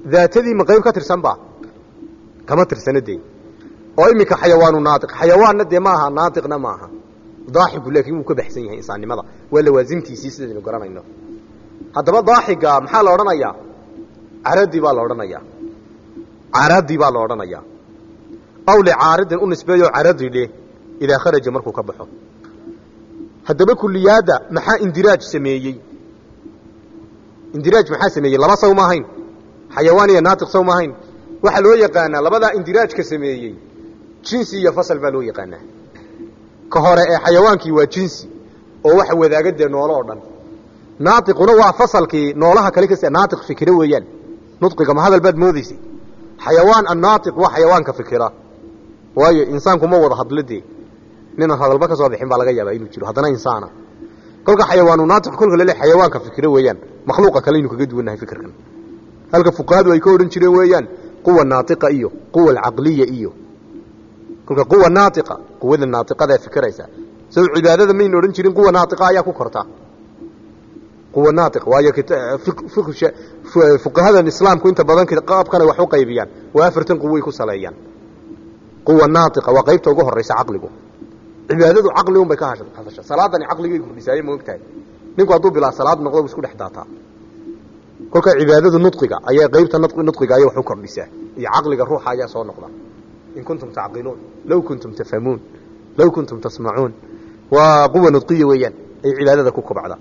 daatadii ma qayb ka tirsan ba kama tirsana dee oo iminka xayawaanu naaiq xayawaanna dee ma aha naaiqna ma aha daaxigu laakiin wuu ka baxsan yahay insaannimada waa lawaasimtiisii sidaynu garanayno haddaba daaxiga maxaa la odhanayaa caradi baa la odhanayaa caradi baa la odhanayaa aw licaaridin u nisbeeyo caradi dheh idaa kharaja markuu ka baxo haddaba kuliyaadda maxaa indiraaj sameeyey indiraaj maxaa sameeyey laba saw ma ahayn xayawaan iyo naatiq saw ma ahayn waxaa loo yaqaanaa labadaa indiraajka sameeyey jinsi iyo fasal baa loo yaqaanaa ka hore ee xayawaankii waa jinsi oo waxa wadaaga dee noolo oo dhan naatiquna waa fasalkii noolaha kale kas naatiq fikira weeyaan nudqiga ma hadal baad moodaysay xayawaan annaatiq waa xayawaanka fikira waayo insaanku ma wada hadlo dee ninaan hadalba ka soo bixin baa laga yaabaa inuu jiro haddana insaana kolka xayawaanu naatiq kolka lale xayawaanka fikira weeyaan makhluuqa kale aynu kaga duwannahay fikirkan halka fuqahadu ay ka odhan jireen weeyaan quwa naatiqa iyo quwa alcaqliya iyo kolka quwa naatiqa quwada naatiqadae fikiraysa sow cibaadada maynu odhan jirin quwa naatiqa ayaa ku korta quwa naatiq waayo fuqahadan islaamku inta badan qaabkana wax u qaybiyaan waa afartan quway ku saleeyaan quwa naatiqa waa qaybta ugu horaysa caqligu cibaadadu caqli un bay ka hadasha salaadani caqligay kordhisaaye ma ogtahay ninku hadduu bilaa salaad noqdo bu isku dhex daataa kolka cibaadadu nudqiga ayaa qaybta nudqiga ayay wax u kordhisaa iyo caqliga ruuxa ayaa soo noqda in kuntum tacqiluun low kuntum tafhamuun low kuntum tasmacuun waa quwa nudqiya weeyaan ay cibaadada ku kobcda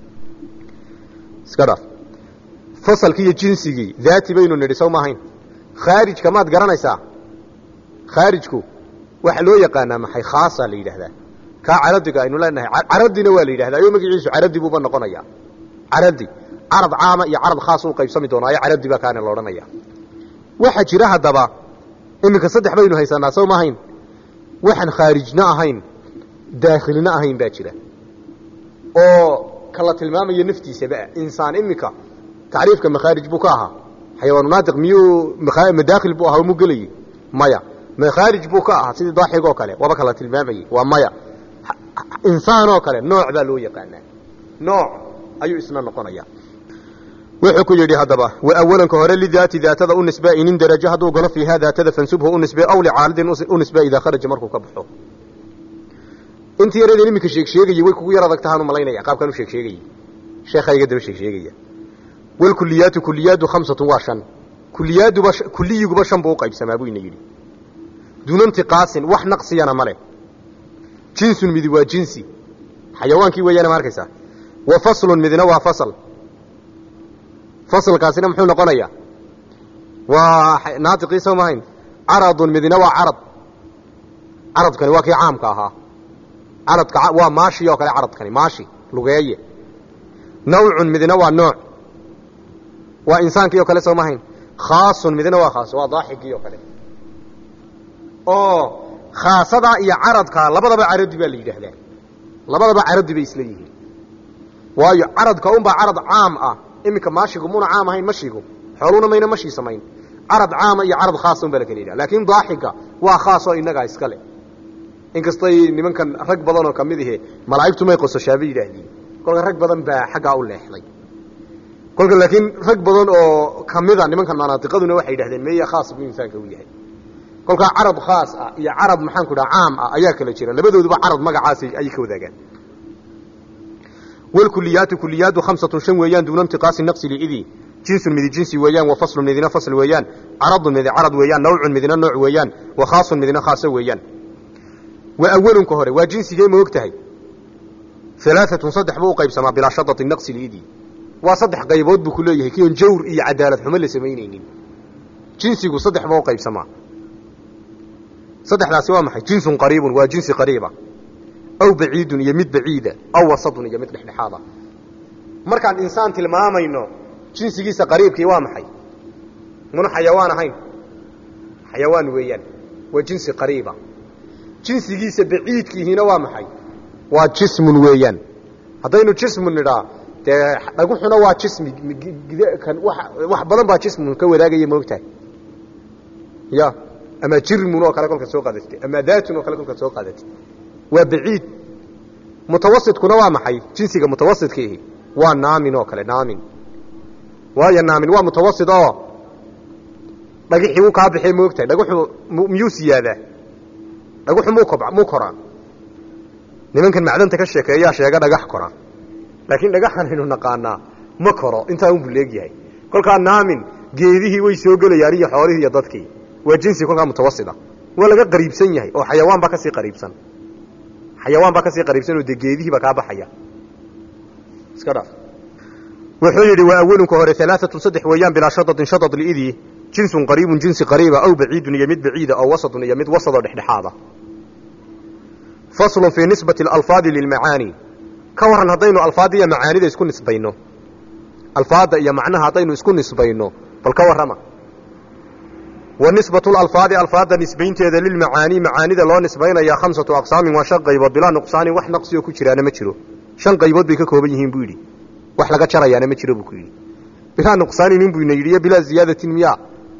iska dhaaf fasalkii iyo jinsigii daati baynu nidhi sow maahayn khaarijka maad garanaysaa khaarijku waxaa loo yaqaanaa maxay khaasa la yidhaahdaa kaa caradiga aynu leenahay caradina waa la yidhahdaa ayo magaciisu caradi buuba noqonaya caradi carad caama iyo carad khaas u qaybsami doonaayo caradi baa kaana la odhanaya waxaa jira haddaba iminka saddex baynu haysanaa sow maahayn waxaan khaarijna ahayn daakhilna ahayn baa jira oo kala tilmaamaya naftiisabaa insaan iminka tacriifka makhaarij buu ka ahaa xayawaanu naatiq miyuu madaakhil buu ahaa mu gelayey maya makhaarij buu ka ahaa sidii daaxig oo kale waaba kala tilmaamayey waa maya insaan oo kale nooc baa loo yaqaanaa nooc ayuu isna noqonaya wuxuu ku yidhi haddaba wa awalanka hore lidaati daatada u nisbe inin darajo hadduu galo fiihaa daatada fansubhu u nisbe aw licaalidin u nisbe idaa kharaja markuu ka baxo intii yaradeen iminka sheeg sheegayey way kugu yar adag tahaan u malaynaya qaabkaan u sheeg sheegayey sheekhayga daba sheeg sheegaya walkuliyaatu kuliyaadu khamsatun waa shan kuliyaaduba kuliyiguba shan buu u qaybsamaa buu ina yidhi duuna intiqaasin wax naqsiyana ma leh jinsun midi waa jinsi xayawaankii weeyaana ma arkaysaa wa faslun midna waa fasal fasalkaasina muxuu noqonayaa waa naatiqii soo mahayn caradun midna waa carad caradkani waa kii caamka ahaa caradka waa maashi oo kale caradkani maashi lugeeye nawcun midna waa nooc waa insaankii oo kale soo mahayn khaasun midna waa khaas waa daaxigii oo kale oo khaasadaa iyo caradka labadaba caradi baa la yidhaahdaa labadaba caradi bay isla yihiin waayo caradka unbaa carad caam ah iminka maashigu muna caam ahayn mashigu xooluna mayna mashii samayn carad caama iyo carad khaasa un baa la kala yidhaha laakiin daaxiga waa khaasoo innagaa iska leh inkastay nimankan rag badan oo kamid ahe malaa'igtu may qososhaaba yidhaahdiin kolka rag badan baa xaggaa u leexday kolka laakiin rag badan oo kamida nimankan manaatiqaduna waxay yidhahdeen meeya khaas buu insaanka u yahay kolkaa carad khaas ah iyo carad maxaanku dhaha caam ah ayaa kala jira labadooduba carad magacaas ayay ka wadaagaan walkuliyaatu kuliyaadu khamsatun shan weeyaan duuna intiqaasi naqsi licidi jinsun midi jinsi weeyaan wa faslun midina fasl weeyaan caradun midi carad weeyaan nawcun midina nooc weeyaan wa khaasun midina khaaso weeyaan wa awalunka hore waa jinsigee ma og tahay alaaatun saddex buu u qaybsamaa bilaa shadati naqsi licidi waa saddex qaybood buu ku leeyahay kion jawr iyo cadaalad xumo la samaynaynin jinsigu saddex buu u qaybsamaa saddexdaasi waa maxay jinsun qariibun waa jinsi qariiba aw baciidun iyo mid baciida aw wasadun iyo mid dhexdhexaada markaan insaan tilmaamayno jinsigiisa qariibkii waa maxay muna xayawaan ahayn xayawaan weeyaan waa jinsi qariiba jinsigiisa baciidkiihiina waa maxay waa jismun weeyaan haddaynu jismun nidhaa dee dhaguxuna waa jismi kan wax badan baa jismun ka wadaagaya maogtahay ya ama jirmun oo kale kolka soo qaadatay ama daatun oo kale kolka soo qaadatay waa baciid mutawasitkuna waa maxay jinsiga mutawasidkiihi waa naamin oo kale naamin waayo naamin waa mutawasid oo dhagixii wuu kaa baxee moogtahay dhagaxu miyuu siyaadaa dhagaxu muu kob muu koraa nimankan macdanta ka sheekeeyaa sheega dhagax kora laakiin dhagaxan aynu naqaanaa ma koro intaa unbuu leegyahay kolkaa naamin geedihii way soo gelayaan iyo xoolihii iyo dadkii waa jinsi kolkaa mutawasita waa laga qariibsan yahay oo xayawaan baa kasii qariibsan xayawaan baa kasii qariibsan oo dee geedihiiba kaa baxaya iska dhaaf wuxuu yidhi waa awalunka hore alaaatun saddex weeyaan bilaa shadadin shadad liidii jinsun qariibun jinsi qariiba aw baciidun iyo mid baciida aw wasatun iyo mid wasadoo dhexdhexaada faslun fii nisbati alalfaadi lilmacaani ka warran haddaynu alfaadda iyo macaanida isku nisbayno alfaadda iyo macnaha haddaynu isku nisbayno bal ka warrama wa nisbatu lalfaadi alfaadda nisbaynteeda lilmacaani macaanida loo nisbaynaya khamsatu aqsaamin waa shan qaybood bilaa nuqsaanin wax naqsioo ku jiraana ma jiro shan qaybood bay ka kooban yihiin buu yidhi wax laga jarayaana ma jiro buu ku yidhi bilaa nuqsaanin inbuu ina yidhi iyo bilaa ziyaadatin miyaa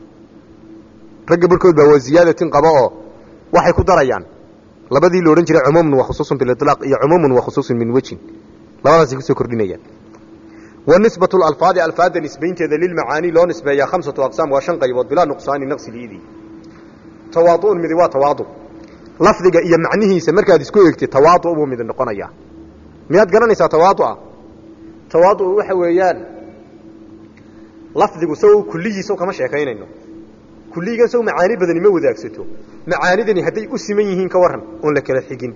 ragga barhkood baa waa ziyaadatin qaba oo waxay ku darayaan labadii la odhan jiray cumuumun wa khusuusun bililaaq iyo cumuumun wa khusuusun min wejin labadaasay kusoo kordhinayaan wa nisbatu lalfaadi alfaadda nisbaynteeda lilmacaani loo nisbeeyaa khamsatu aqsaam waa shan qaybood bilaa nuqsaani naqsi liidii tawaadu'un midi waa tawaadu lafdiga iyo macnihiisa markaad isku eegtid tawaadu buu mid noqonayaa miyaad garanaysaa tawaadua tawaadu waxa weeyaan lafdigu saw kulligiisa kama sheekaynayno kulligan saw macaani badani ma wadaagsato macaanidani hadday u siman yihiin ka waran oon la kala xigin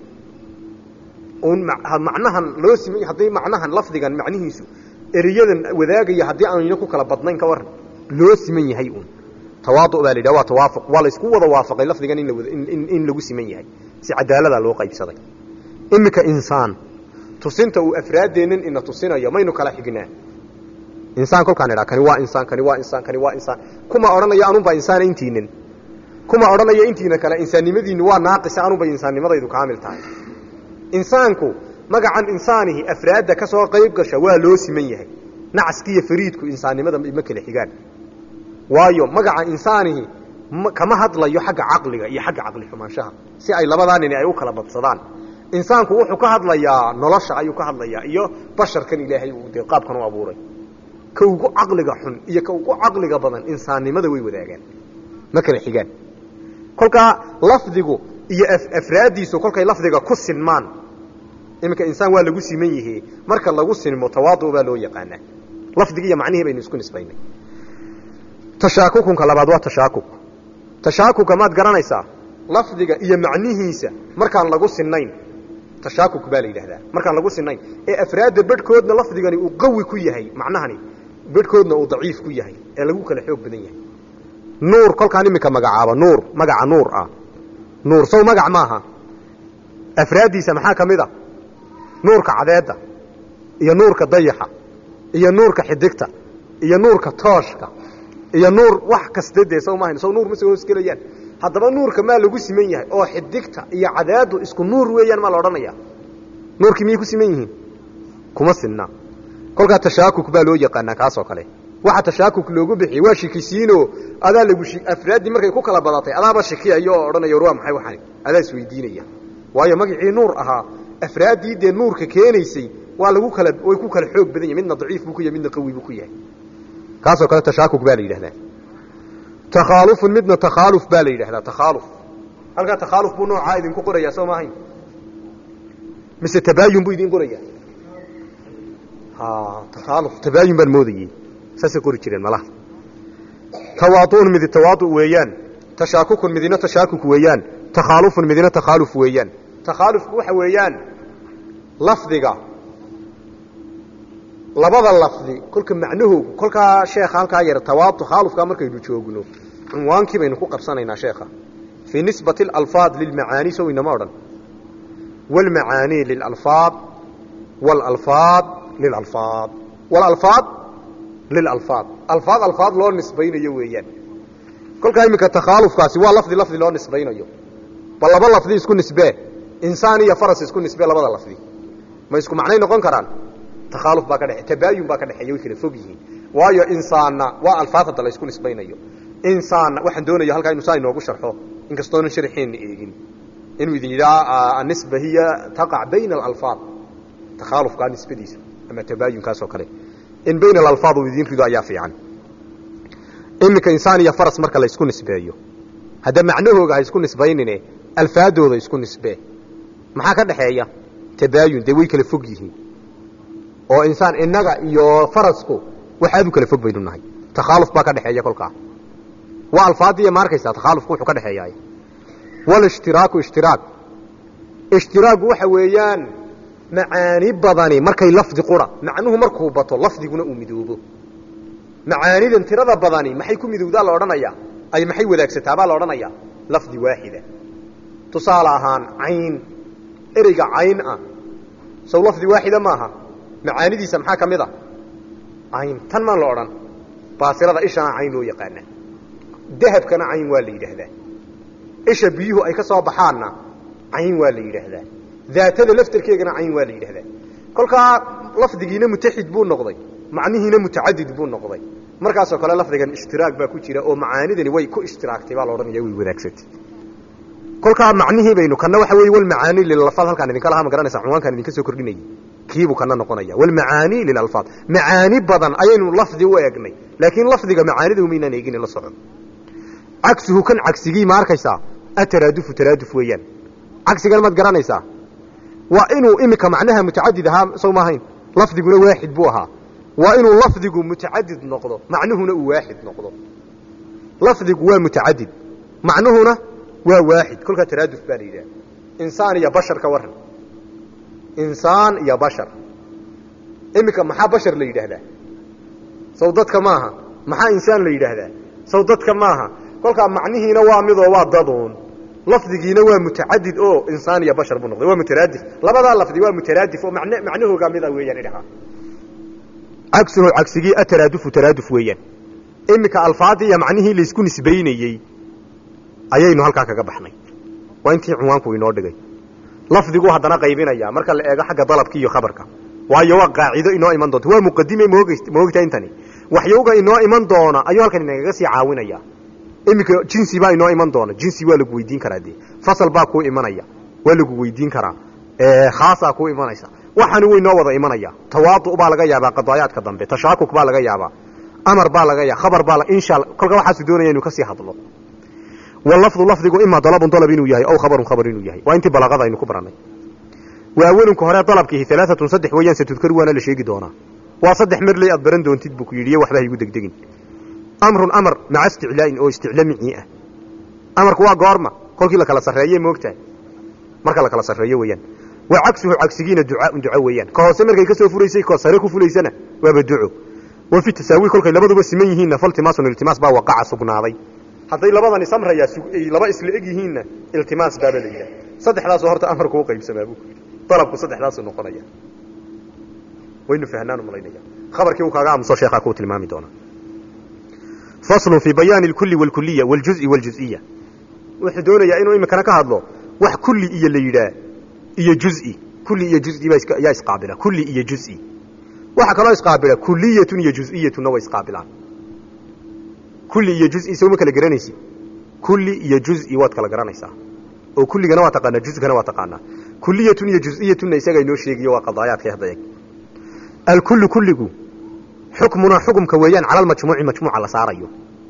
oon macnahan loo siman hadday macnahan lafdigan macnihiisu ereyadan wadaagaya haddii aanayna ku kala badnayn ka waran loo siman yahay uun tawaadu baa la yidhaha waa tawaafuq waa la isku wada waafaqay lafdigan in lawada in lagu siman yahay si cadaaladaa loo qaybsaday iminka insaan tusinta uu afraaddeennan ina tusinayo maynu kala xignaa insaan kolkaan idhaa kani waa insaan kani waa insaan kani waa insaan kuma odhanayo anunbaa insaana intiinan kuma odhanayo intiina kale insaannimadiinnu waa naaqisa anunbay insaannimadaydu kaamil tahay insaanku magacan insaanihi afraadda ka soo qayb gasha waa loo siman yahay nacaskiiyo fariidku insaannimada ma kala xigaan waayo magaca insaanihi kama hadlayo xagga caqliga iyo xagga caqli xumaanshaha si ay labadaa nini ay u kala badsadaan insaanku wuxuu ka hadlayaa nolosha ayuu ka hadlayaa iyo basharkan ilaahay uu dee qaabkan u abuuray ka ugu caqliga xun iyo ka ugu caqliga badan insaannimada way wadaagaan ma kala xigaan kolkaa lafdigu iyo afraaddiisu kolkay lafdiga ku sinmaan iminka insaan waa lagu siman yihi marka lagu sinmo tawaadu baa loo yaqaanaa lafdigi iyo macnihii baynu isku nisbaynay tashaakukunka labaad waa tashaakuk tashaakuka maad garanaysaa lafdiga iyo macnihiisa markaan lagu sinayn tashaakuk baa la yidhahdaa markaan lagu sinayn ee afraadda bedhkoodna lafdigani uu qawi ku yahay macnahani bedhkoodna uu daciif ku yahay ee lagu kala xoog badan yahay nuur kolkaan iminka magacaaba nuur magaca nuur ah nuur sow magac maaha afraaddiisa maxaa ka mid a nuurka cadeedda iyo nuurka dayaxa iyo nuurka xidigta iyo nuurka tooshka iyo nuur wax kaste dee sow maahayn sow nuur ma soo hoosgelayaan haddaba nuurka maa lagu siman yahay oo xidigta iyo cadeeddu isku nuur weeyaan maa la odhanaya nuurkii miyay ku siman yihiin kuma sinna kolkaa tashaakuk baa loo yaqaanaa kaasoo kale waxa tashaakuk loogu bixiyey waa shikisiino adaa lagu afraaddii markay ku kala badatay adaaba shikiyayo oo odhanaya war waa maxay waxani adaa isweydiinaya waayo magacii nuur ahaa afraaddii dee nuurka keenaysay waa lagu kala way ku kala xoog badan yahy midna daciif buu ku yahay midna qawi buu ku yahay kaasoo kale tashaakuk baa la yidhahdaa takhaalufun midna takhaaluf baa la yidhahdaa takhaaluf halkaa takhaaluf buu noocaa idinku qorayaa soo maahayn mise tabaayun buu idin qorayaa takhaaluf tabaayun baan moodayey saasay qori jireen malaha tawaaduun midi tawaadu weeyaan tashaakukun midina tashaakuk weeyaan takhaalufun midina takhaaluf weeyaan takhaalufku waxa weeyaan lafdiga labada lafdi kolka macnahoogu kolkaa sheekha halkaa yar tawaadu takhaalufkaa markaynu joogno cunwaankii baynu ku qabsanaynaa sheekha fii nisbati alalfaad lilmacaani sow inama odhan waalmacaanii lilalfaad waalalfaad lilalfaad walalfaad lilalfaad alfaad alfaad loo nisbaynayo weeyaan kolkaa iminka takhaalufkaasi waa lafdi lafdi loo nisbaynayo bal laba lafdi isku nisbee insaan iyo faras isku nisbee labada lafdi ma isku macnay noqon karaan takhaaluf baa ka dhexe tabaayun baa ka dhexeeya way kala fog yihiin waayo insaanna waa alfaad hadda la isku nisbaynayo insaanna waxaan doonaya halkaa inu saa inoogu sharxo inkastoonan sharxeenna eegin inuu idin yidhaha anisba hiya taqac bayna alalfaad takhaalufkaa nisbadiisu ama tabaayunkaasoo kale in bayna alalfaad uu idiin rido ayaa fiican iminka insaan iyo faras marka la isku nisbeeyo hadda macnahooga ha isku nisbaynine alfaadooda isku nisbee maxaa ka dhexeeya tabaayun dee way kala fog yihiin oo insaan innaga iyo farasku waxaad u kala fog baynu nahay takhaaluf baa ka dhexeeya kolkaa waa alfaadiya ma arkaysaa takhaalufku wuxuu ka dhexeeyaay walishtiraaku ishtiraak ishtiraagu waxa weeyaan macaani badani markay lafdi qura macnuhu markuu bato lafdiguna uu midoobo macaanidan tirada badani maxay ku midowdaa la odhanayaa ay maxay wadaagsataa la odhanayaa lafdi waaxida tusaale ahaan cayn ereyga cayn ah sow lafdi waaxida maaha macaanidiisa maxaa ka mid a cayn tan maan la odhan baasirada ishana cayn loo yaqaana dahabkana cayn waa la yidhaahdaa isha biyuhu ay ka soo baxaanna cayn waa la yidhaahdaa daatada laftarkeegana cayn waa la yidhahdaa kolkaa lafdigiina mutaxid buu noqday macnihiina mutacadid buu noqday markaasoo kale lafdigan ishtiraag baa ku jira oo macaanidani way ku ishtiraagtay baa la odhanaya way wadaagsatay kolkaa macnihii baynu kana waxa weeye walmacaani lilalfaad halkaan idinka lahaa ma garanaysa cunwaankaan idinka soo kordhinayay kiibuu kana noqonaya walmacaani lilalfaad macaani badan ayaynu lafdi u eegnay laakiin lafdiga macaanida umaynaan eegin la soco cagsuhu kan cagsigii ma arkaysaa ataraadufu taraaduf weeyaan cagsigan maad garanaysaa waa inuu iminka macnaha mutacadid ahaa sow maahayn lafdiguna waaxid buu ahaa waa inuu lafdigu mutacadid noqdo macnuhuna uu waaxid noqdo lafdigu waa mutacadid macnuhuna waa waaxid kolkaa taraaduf baa la yidhaha insaan iyo bashar ka waran insaan iyo bashar iminka maxaa bashar la yidhaahdaa saw dadka maaha maxaa insaan la yidhaahdaa saw dadka maaha kolkaa macnihiina waa midoo waa daduun lafdigiina waa mutacadid oo insaan iyo bashar buu noqday waa mutaraadif labadaa lafdi waa mutaraadif oo man macnahooga mida weeyaan idhahaa cagsuhu cagsigii ataraadufu taraaduf weeyaan iminka alfaadii iyo macnihii laysku nisbaynayey ayaynu halkaa kaga baxnay waa intii cunwaanku inoo dhigay lafdiguu haddana qaybinaya marka la eego xagga dalabka iyo khabarka waayo waa qaacido inoo iman doonta waa muqadime moog moogta intani waxyowga inoo iman doona ayuu halkan inagaga sii caawinaya iminka jinsi baa inoo iman doona jinsi waa lagu weydiin karaa dee fasal baa kuu imanaya waa lagu weydiin karaa khaasaa kuu imanaysa waxaani way noo wada imanaya tawaadu baa laga yaabaa qadaayaadka dambe tashaakuk baa laga yaabaa amar baa laga yaaba khabar baa insha kolka waxaasu doonaya inuu kasii hadlo walafdu lafdigu imaa dalabun dalab inuu yahay aw khabarun khabar inuu yahay waa intii balaqada aynu ku barannay waa awelunka hore dalabkiihi alaaatun saddex weeyaan satudkaru waana la sheegi doonaa waa saddex merley aad baran doontid buu ku yidhi iyo waxba haygu degdegin amrun amar maca isticlaa'in oo isticlamicii ah amarku waa goorma kolkii la kala sarreeye moogtahay marka la kala sarreeyo weeyaan waa cagsuhu cagsigiina ducaaun duco weeyaan ka hoose markay ka soo furaysay ka sare ku fulaysana waaba duco wa fi tasaawi kolkay labaduba siman yihiinna faltimaasun iltimaas baa waqaca sugnaaday hadday labadani samrayaa ay laba isla eg yihiinna iltimaas baaba la yidhaha saddexdaasoo horta amarku u qaybsamaa buu ku yidhi dalabku saddexdaasuu noqonaya waynu fahnaan malaynaya khabarkii uu kaaga aamuso sheekhaa kuu tilmaami doonaa faslun fii bayaani alkulli waalkuliya waaljuzi waaljuziya wuxuu doonayaa inuu iminkana ka hadlo wax kulli iyo la yidhaah iyo juzi kulli iyo juzi baa yaa isqaabila kulli iyo juzi waxaa kaloo isqaabila kuliyatun iyo juz'iyatunna way isqaabilaan kulli iyo juzi soo ma kala garanaysi kulli iyo juzi waad kala garanaysaa oo kulligana waa taqaanaa juzgana waa taqaanaa kuliyatun iyo juz'iyatunna isagaa inoo sheegiyo waa qadaayaadkay hadda eeg alkullu kulligu xukmuna xukumka weeyaan cala almajmuuci majmuuca la saarayo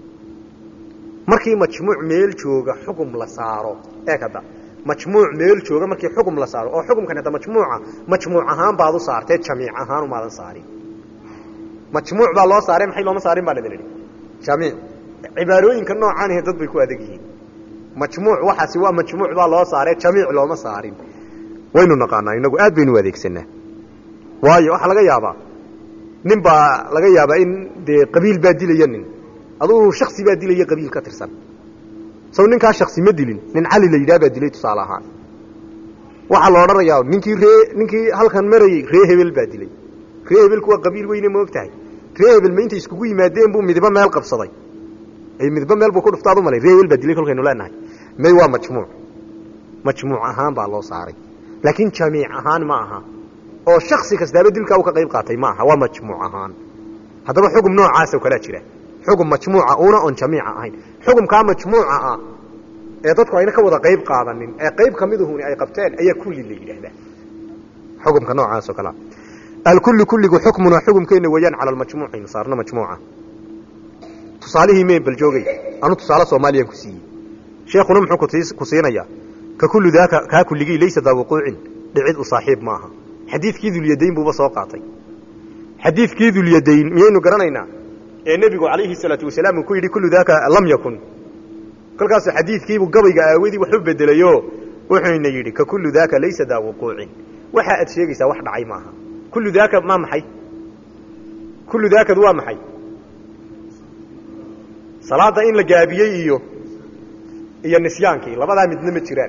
markii majmuuc meel jooga xukum la saaro eeg hadda majmuuc meel jooga markii xukum la saaro oo xukumkan hadda majmuuca majmuuc ahaan baad u saartee jamiic ahaan umaadan saarin majmuuc baa loo saaray maxay looma saarin baa ladin idhi jamiic cibaarooyinka noocaanihe dad bay ku adag yihiin majmuuc waxaasi waa majmuuc baa loo saaree jamiic looma saarin waynu naqaanaa inagu aad baynu u adeegsanaa waayo waxaa laga yaabaa nin baa laga yaabaa in dee qabiil baa dilaya nin adugu shaksi baa dilaya qabiil ka tirsan saw ninkaa shaksi ma dilin nin cali la yidhaha baa dilay tusaale ahaan waxaa la odhanayaa ninkii ree ninkii halkan marayey ree hebel baa dilay ree hebelku waa qabiil weyne ma og tahay ree hebel ma intay iskugu yimaadeen buu midibo meel qabsaday midibo meel buu ku dhuftaad u malay ree hebel baa dilay kolkaynu leenahay may waa majmuuc majmuuc ahaan baa loo saaray laakiin jamiic ahaan ma aha oo shaksi kastaaba dilkaa uu ka qayb qaatay ma aha waa majmuuc ahaan haddaba xugum noocaasoo kalea jira xugum majmuuca una oon jamiica ahayn xugumkaa majmuuca ah ee dadku ayna ka wada qayb qaadanin ee qayb kamiduhuni ay qabteen ayaa kulli la yidhaahdaa xugumka noocaasoo kalea alkulli kulligu xukmuna xukumkeenna weeyaan cala almajmuuci nasaarna majmuuca tusaalihii meen bal joogay anu tusaale soomaaliyaan ku siiyey sheekhuna muxuu ku siinayaa ka kullu daaka kaa kulligii laysa daa wuquucin dhicid u saaxiib maaha xadiidkii dulyadayn buuba soo qaatay xadiidkii dulyadayn miyaynu garanaynaa ee nebigu calayhi salaatu wasalaam uu ku yidhi kullu daaka lam yakun kolkaasuu xadiidkiibuu gabayga aawadii wax u bedelayo wuxuuna yidhi ka kullu daaka laysa daa wuquucin waxa aad sheegaysaa wax dhacay maaha kullu daaka maa maxay kullu daakad waa maxay salaada in la gaabiyey iyo iyo nisyaankii labadaa midna ma jiraan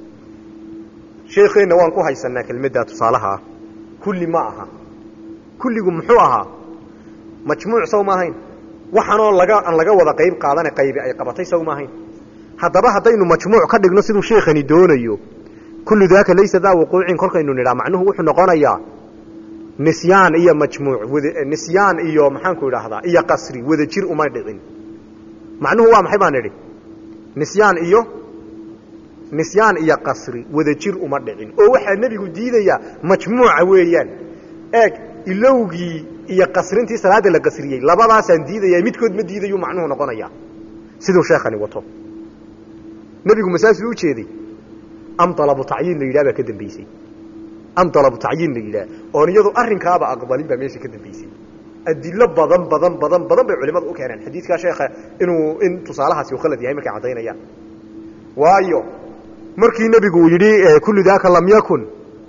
sheekeenna waan ku haysanaa kelmaddaa tusaalahaa kulli ma aha kulligu muxuu ahaa majmuuc saw ma ahayn waxanoo laga aan laga wada qayb qaadane qaybi ay qabatay saw ma ahayn haddaba haddaynu majmuuc ka dhigno siduu sheekhani doonayo kullu daaka laysa daa wuquucin kolkaynu nidhaa macnuhu wuxuu noqonayaa nisyaan iyo majmuuc wada nisyaan iyo maxaanku idhaahdaa iyo qasri wada jir uma dhicin macnuhu waa maxay baan idhi nisyaan iyo nisyaan iyo qasri wada jir uma dhicin oo waxaa nebigu diidayaa majmuuca weeyaan eeg ilowgii iyo qasrintii salaada la qasriyey labadaasaan diidaya midkood ma diidayu macnuhu noqonaya siduu sheekhani wato nebigu masaasuu ujeeday am dalabu tacyiin la yidhah baa ka dambaysay am dalabu tacyiin la yidhaah oon iyadu arrinkaaba aqbalin baa meesha ka dambaysay adilo badan badan badan badan bay culimadu u keeneen xadiidkaa sheekha inuu in tusaalahaasi uu khalad yahay markay caddaynayaan waayo markii nebigu uu yidhi kullu daaka lam yakun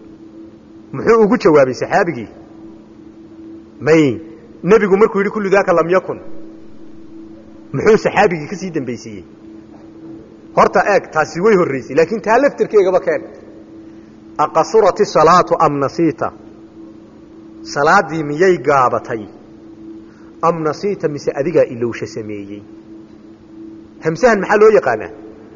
muxuu ugu jawaabay saxaabigii may nebigu markuu yidhi kullu daaka lam yakun muxuu saxaabigii ka sii dambaysiiyey horta eeg taasi way horraysay laakiin taa laftirkeegaba keen aqasurat isalaatu am nasiita salaaddii miyay gaabatay am nasiita mise adigaa ilowsha sameeyey hamsahan maxaa loo yaqaanaa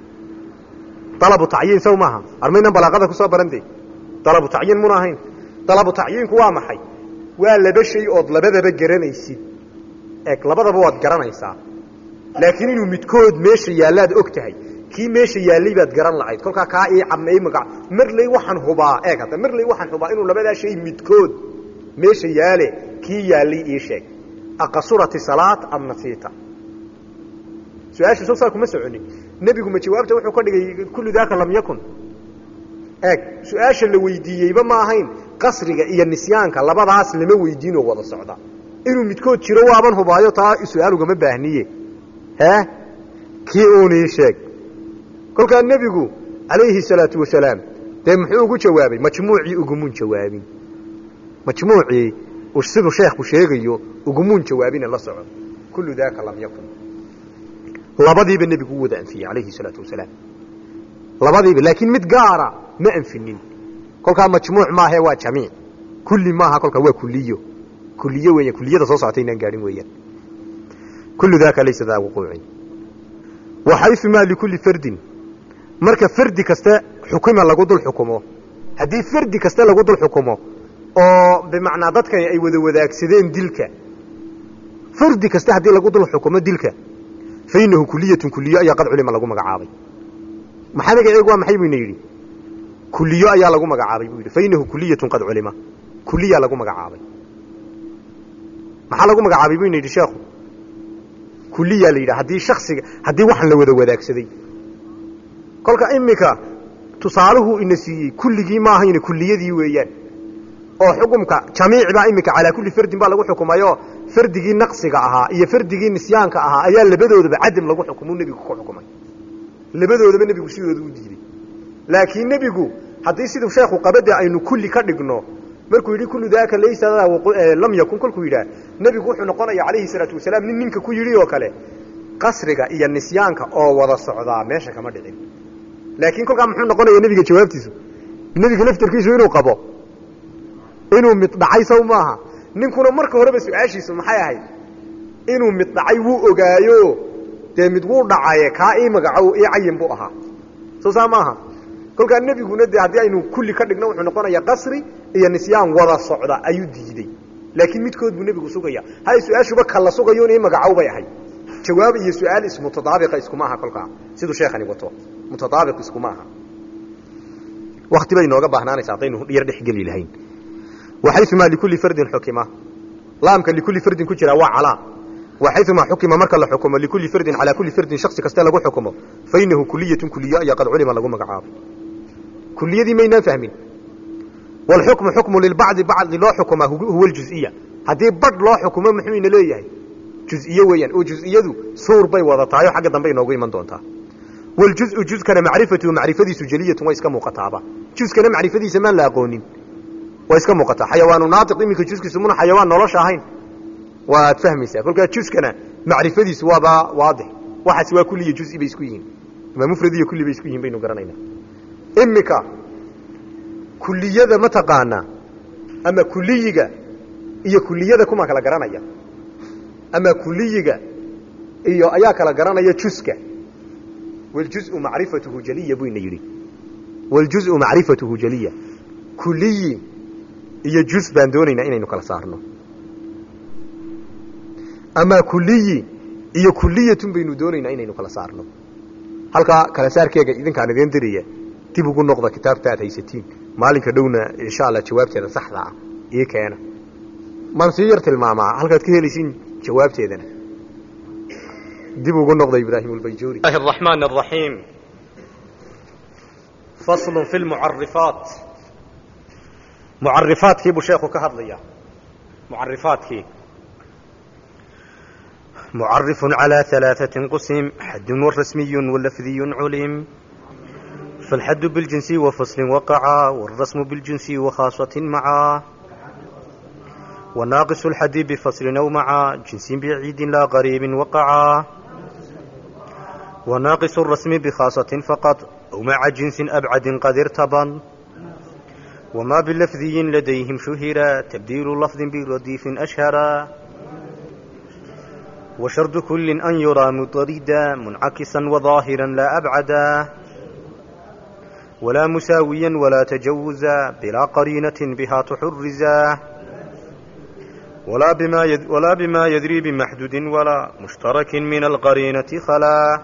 dalabu tacyiin saw maaha armaynan balaaqada ku soo barante dalabu tacyiin muna ahayn dalabu tacyiinku waa maxay waa laba shay ood labadaba garanaysid eeg labadaba waad garanaysaa laakiin inuu midkood meesha yaallaad og tahay kii meesha yaallay baad garan lahayd kolkaa kaa ii camay maga marley waxaan hubaa eeg hadda marley waxaan hubaa inuu labadaa shay midkood meesha yaale kii yaallay ii sheeg aqasurati salaat am nasiita su-aasha soo saa kuma soconin nebigu ma jawaabta wuxuu ka dhigay kullu daaka lam yakun eeg su-aasha la weydiiyeyba ma ahayn qasriga iyo nisyaanka labadaas lama weydiinoo wada socda inuu midkood jiro waaban hubaayo taa su-aal ugama baahniye hee kii uunii sheeg kolkaa nebigu calayhi salaatu wasalaam dee muxuu ugu jawaabay majmuucii ugumun jawaabin majmuucii siduu sheekhu sheegayo ugumun jawaabina la soco kullu daaka lam yakun labadiiba nebigu u wada anfiyey calayhi salaatu wasalaam labadiiba laakiin mid gaara ma anfinin kolkaa majmuuc maahe waa jamiic kulli maaha kolkaa waa kuliyo kuliyo weeyaan kuliyada soo socota inaan gaadhin weeyaan kullu daaka laysa daa wuquucin wa xayumaa likulli fardin marka fardi kaste xukuma lagu dul xukumo haddii fardi kaste lagu dul xukumo oo bimacnaa dadkani ay wada wadaagsadeen dilka fardi kaste haddii lagu dul xukumo dilka fa inahu kuliyatun kuliyo ayaa qad culima lagu magacaabay maxaa magaceegu waa maxay buyna yidhi kuliyo ayaa lagu magacaabay buu yidhi fa inahu kuliyatun qad culima kuliyaa lagu magacaabay maxaa lagu magacaabay buyna yidhi sheekhu kuliyaa la yidhaha haddii shaksiga haddii waxan la wada wadaagsaday kolka iminka tusaaluhu ina siiyey kulligii maahayna kuliyadii weeyaan oo xukumka jamiic baa iminka calaa kulli fardin baa lagu xukumayo fardigii naqsiga ahaa iyo fardigii nisyaanka ahaa ayaa labadoodaba cadam lagu xukumu nebigu ku xukumay labadoodaba nebigu sidooda u diiday laakiin nebigu haddii siduu sheekhu qabade aynu kulli ka dhigno markuu yidhi kullu daaka laysa lam yakun kolkuu yidhaah nebigu wuxuu noqonaya calayhi salaatu wasalaam nin ninka ku yidhi oo kale qasriga iyo nisyaanka oo wada socdaa meesha kama dhicin laakiin kolkaa muxuu noqonaya nebiga jawaabtiisu nebiga laftarkiisu inuu qabo inuu mid dhacay saw maaha ninkuna marka horeba su-aashiisu maxay ahayd inuu mid dhacay wuu ogaayo dee mid wuu dhacaye kaa ii magacow ii cayin buu ahaa soo saa maaha kolkaa nebiguna de haddii aynu kulli ka dhigno wuxuu noqonaya qasri iyo nisyaan wada socda ayuu diidey laakiin midkood buu nebigu sugaya hay su-aashuba kala sugayo in ii magacow bay ahayd jawaab iyo su-aal ismutadaabiqa iskuma aha kolkaa siduu sheekhani wato mutadaabiq iskuma aha wakti bay nooga baahnaanaysa haddaynu yar dhexgeli lahayn waxayumaa likulli fardin xukima laamka likulli fardin ku jira waa calaa wa xayumaa xukima marka la xukumo likulli fardin calaa kulli fardin shaksi kaste lagu xukumo fa inahu kuliyatun kuliyo ayaa qad culima lagu magacaabo kuliyadii maynaan fahmin walxukmu xukmu lilbacdi bacdi loo xukumaa huwa ljuziya haddii badh loo xukumo muxuu ina leeyahay juziye weeyaan oo juz'iyadu suur bay wada tahay oo xagga dambe inoogu iman doontaa waljuzu juzkana macrifatuhu macrifadiisu jeliyatun way iska muuqataaba juskana macrifadiisa maan la aqoonin way iska muuqataa xayawaanu naatiq iminka juskiisu muna xayawaan nolosha ahayn waad fahmaysaa kolkaa juskana macrifadiisu waaba waadix waxaas waa kulliya juzi bay isku yihiin ama mufrad iyo kulli bay isku yihin baynu garanaynaa imika kuliyada ma taqaanaa ama kuliyiga iyo kuliyada kuma kala garanaya ama kuliyiga iyo ayaa kala garanaya juska wljuzu macrifatuhu jaliya buu ina yidhi wljuzu macrifatuhu jaliya kuliyi iyo juz baan doonaynaa inaynu kala saarno ama kuliyi iyo kuliyatun baynu doonaynaa inaynu kala saarno halkaa kala saarkeega idinkaan idin diraya dib ugu noqda kitaabta aad haysatiin maalinka dhowna insha allah jawaabteeda saxda ah ii keena maan sii yar tilmaamaa halkaad ka helaysiin jawaabteedana dib ugu noqda ibraahim albayjuuri الله الرحمن الرحيم فصل في المعرفات معرفات كيبو شيخو كهضليا معرفات كي معرف على ثلاثة قسم حد رسمي ولفظي علم فالحد بالجنس وفصل وقع والرسم بالجنس وخاصة معا وناقص الحد بفصل أو مع جنس بعيد لا غريب وقعا وناقص الرسم بخاصة فقط أو مع جنس أبعد قد ارتبن وما بلفظي لديهم شهر تبديل لفظ برديف أشهر وشرط كل أن يرى مضردا منعكسا وظاهرا لا أبعدا ولا مساويا ولا تجوزا بلا قرينة بها تحرزا ولا بما يد ولا بما يدري بمحدود ولا مشترك من القرينة خلا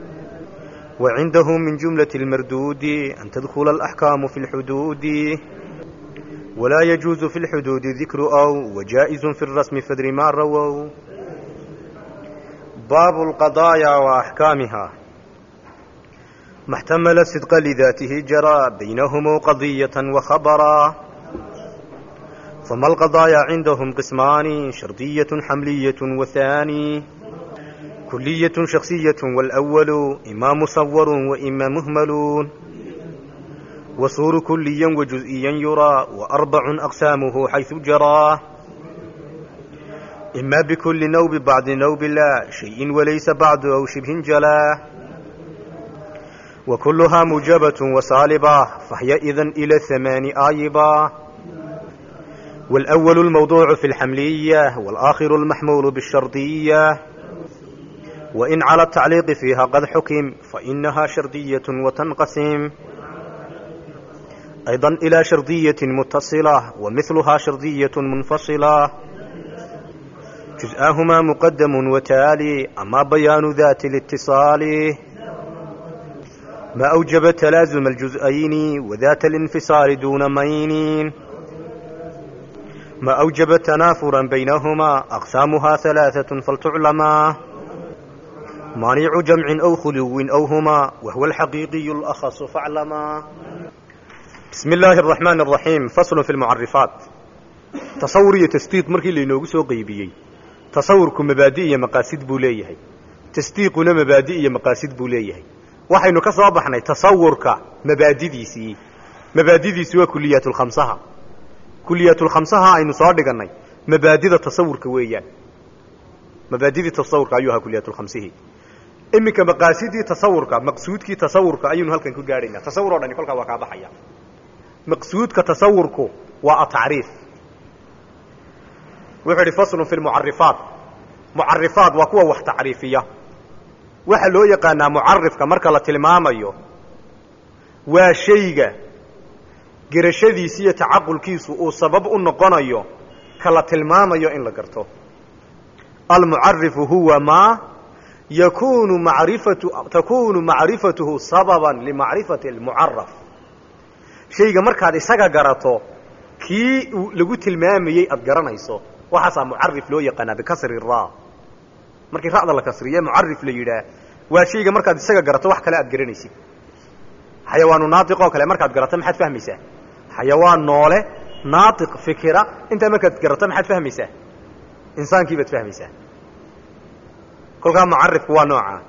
وعنده من جملة المردود أن تدخل الأحكام في الحدود ولا يجوز في الحدود ذكر أو وجائز في الرسم فدر ما رووا باب القضايا وأحكامها ما احتمل الصدق لذاته جرى بينهم قضية وخبرا فما القضايا عندهم قسمان شرطية حملية وثاني كلية شخصية والأول إما مصور وإما مهمل وصور كليا وجزئيا يرى وأربع أقسامه حيث جرى إما بكل نوب بعد نوب لا شيء وليس بعد أو شبه جلا وكلها موجبة وسالبة فهي إذن إلى الثمان آيبة والأول الموضوع في الحملية والآخر المحمول بالشرطية وإن على التعليق فيها قد حكم فإنها شرطية وتنقسم أيضا إلى شرطية متصلة ومثلها شرطية منفصلة جزءاهما مقدم وتالي أما بيان ذات الاتصال ما أوجب تلازم الجزئين وذات الانفصال دون مين ما أوجب تنافرا بينهما أقسامها ثلاثة فلتعلما مانع جمع أو خلو أو هما وهو الحقيقي الأخص فاعلما بسم الله الرحمن الرحيم فصل في المعرفات تصور تسديق مركي لينوغو سو قيبيي تصورku mabaadi iyo maqaasid buu leeyahay tasdiiquna mabaadi iyo maqaasid buu leeyahay waxaynu ka soo baxnay tasawurka mabaadidiisii mabaadidiisi waa kuliyaatulkhamsaha kuliyaatulkhamsaha aynu soo dhigannay mabaadida tasawurka weeyaan mabaadidii tasawurka ayuu ahaa kuliyaatulkhamsihii iminka maqaasidii tasawurka maqsuudkii tasawurka ayaynu halkan ku gaadhaynaa tasawur o dhani kolkaa waa kaa baxaya maqsuudka tasawurku waa atacriif wuxuu idhi faslun fi lmucarifaat mucarifaat waa kuwa wax tacriifiya waxaa loo yaqaanaa mucarifka marka la tilmaamayo waa shayga gerashadiisi iyo tacaqulkiisu uu sabab u noqonayo ka la tilmaamayo in la garto almucarifu huwa maa yakunu marifatu takunu macrifatuhu sababan limacrifati almucaraf shayga markaad isaga garato kii lagu tilmaamayey aada garanayso waxaasaa mucarif loo yaqaanaa bikasri ra markii ra'da la kasriye mucarif la yidhaah waa shayga markaad isaga garato wax kale aad garanaysid xayawaanu naatiq oo kale markaad garato maxaad fahmaysaa xayawaan noole naatiq fikira intaa markaad garato maxaad fahmaysaa insaankii baad fahmaysaa kolkaa mucarifku waa noocaa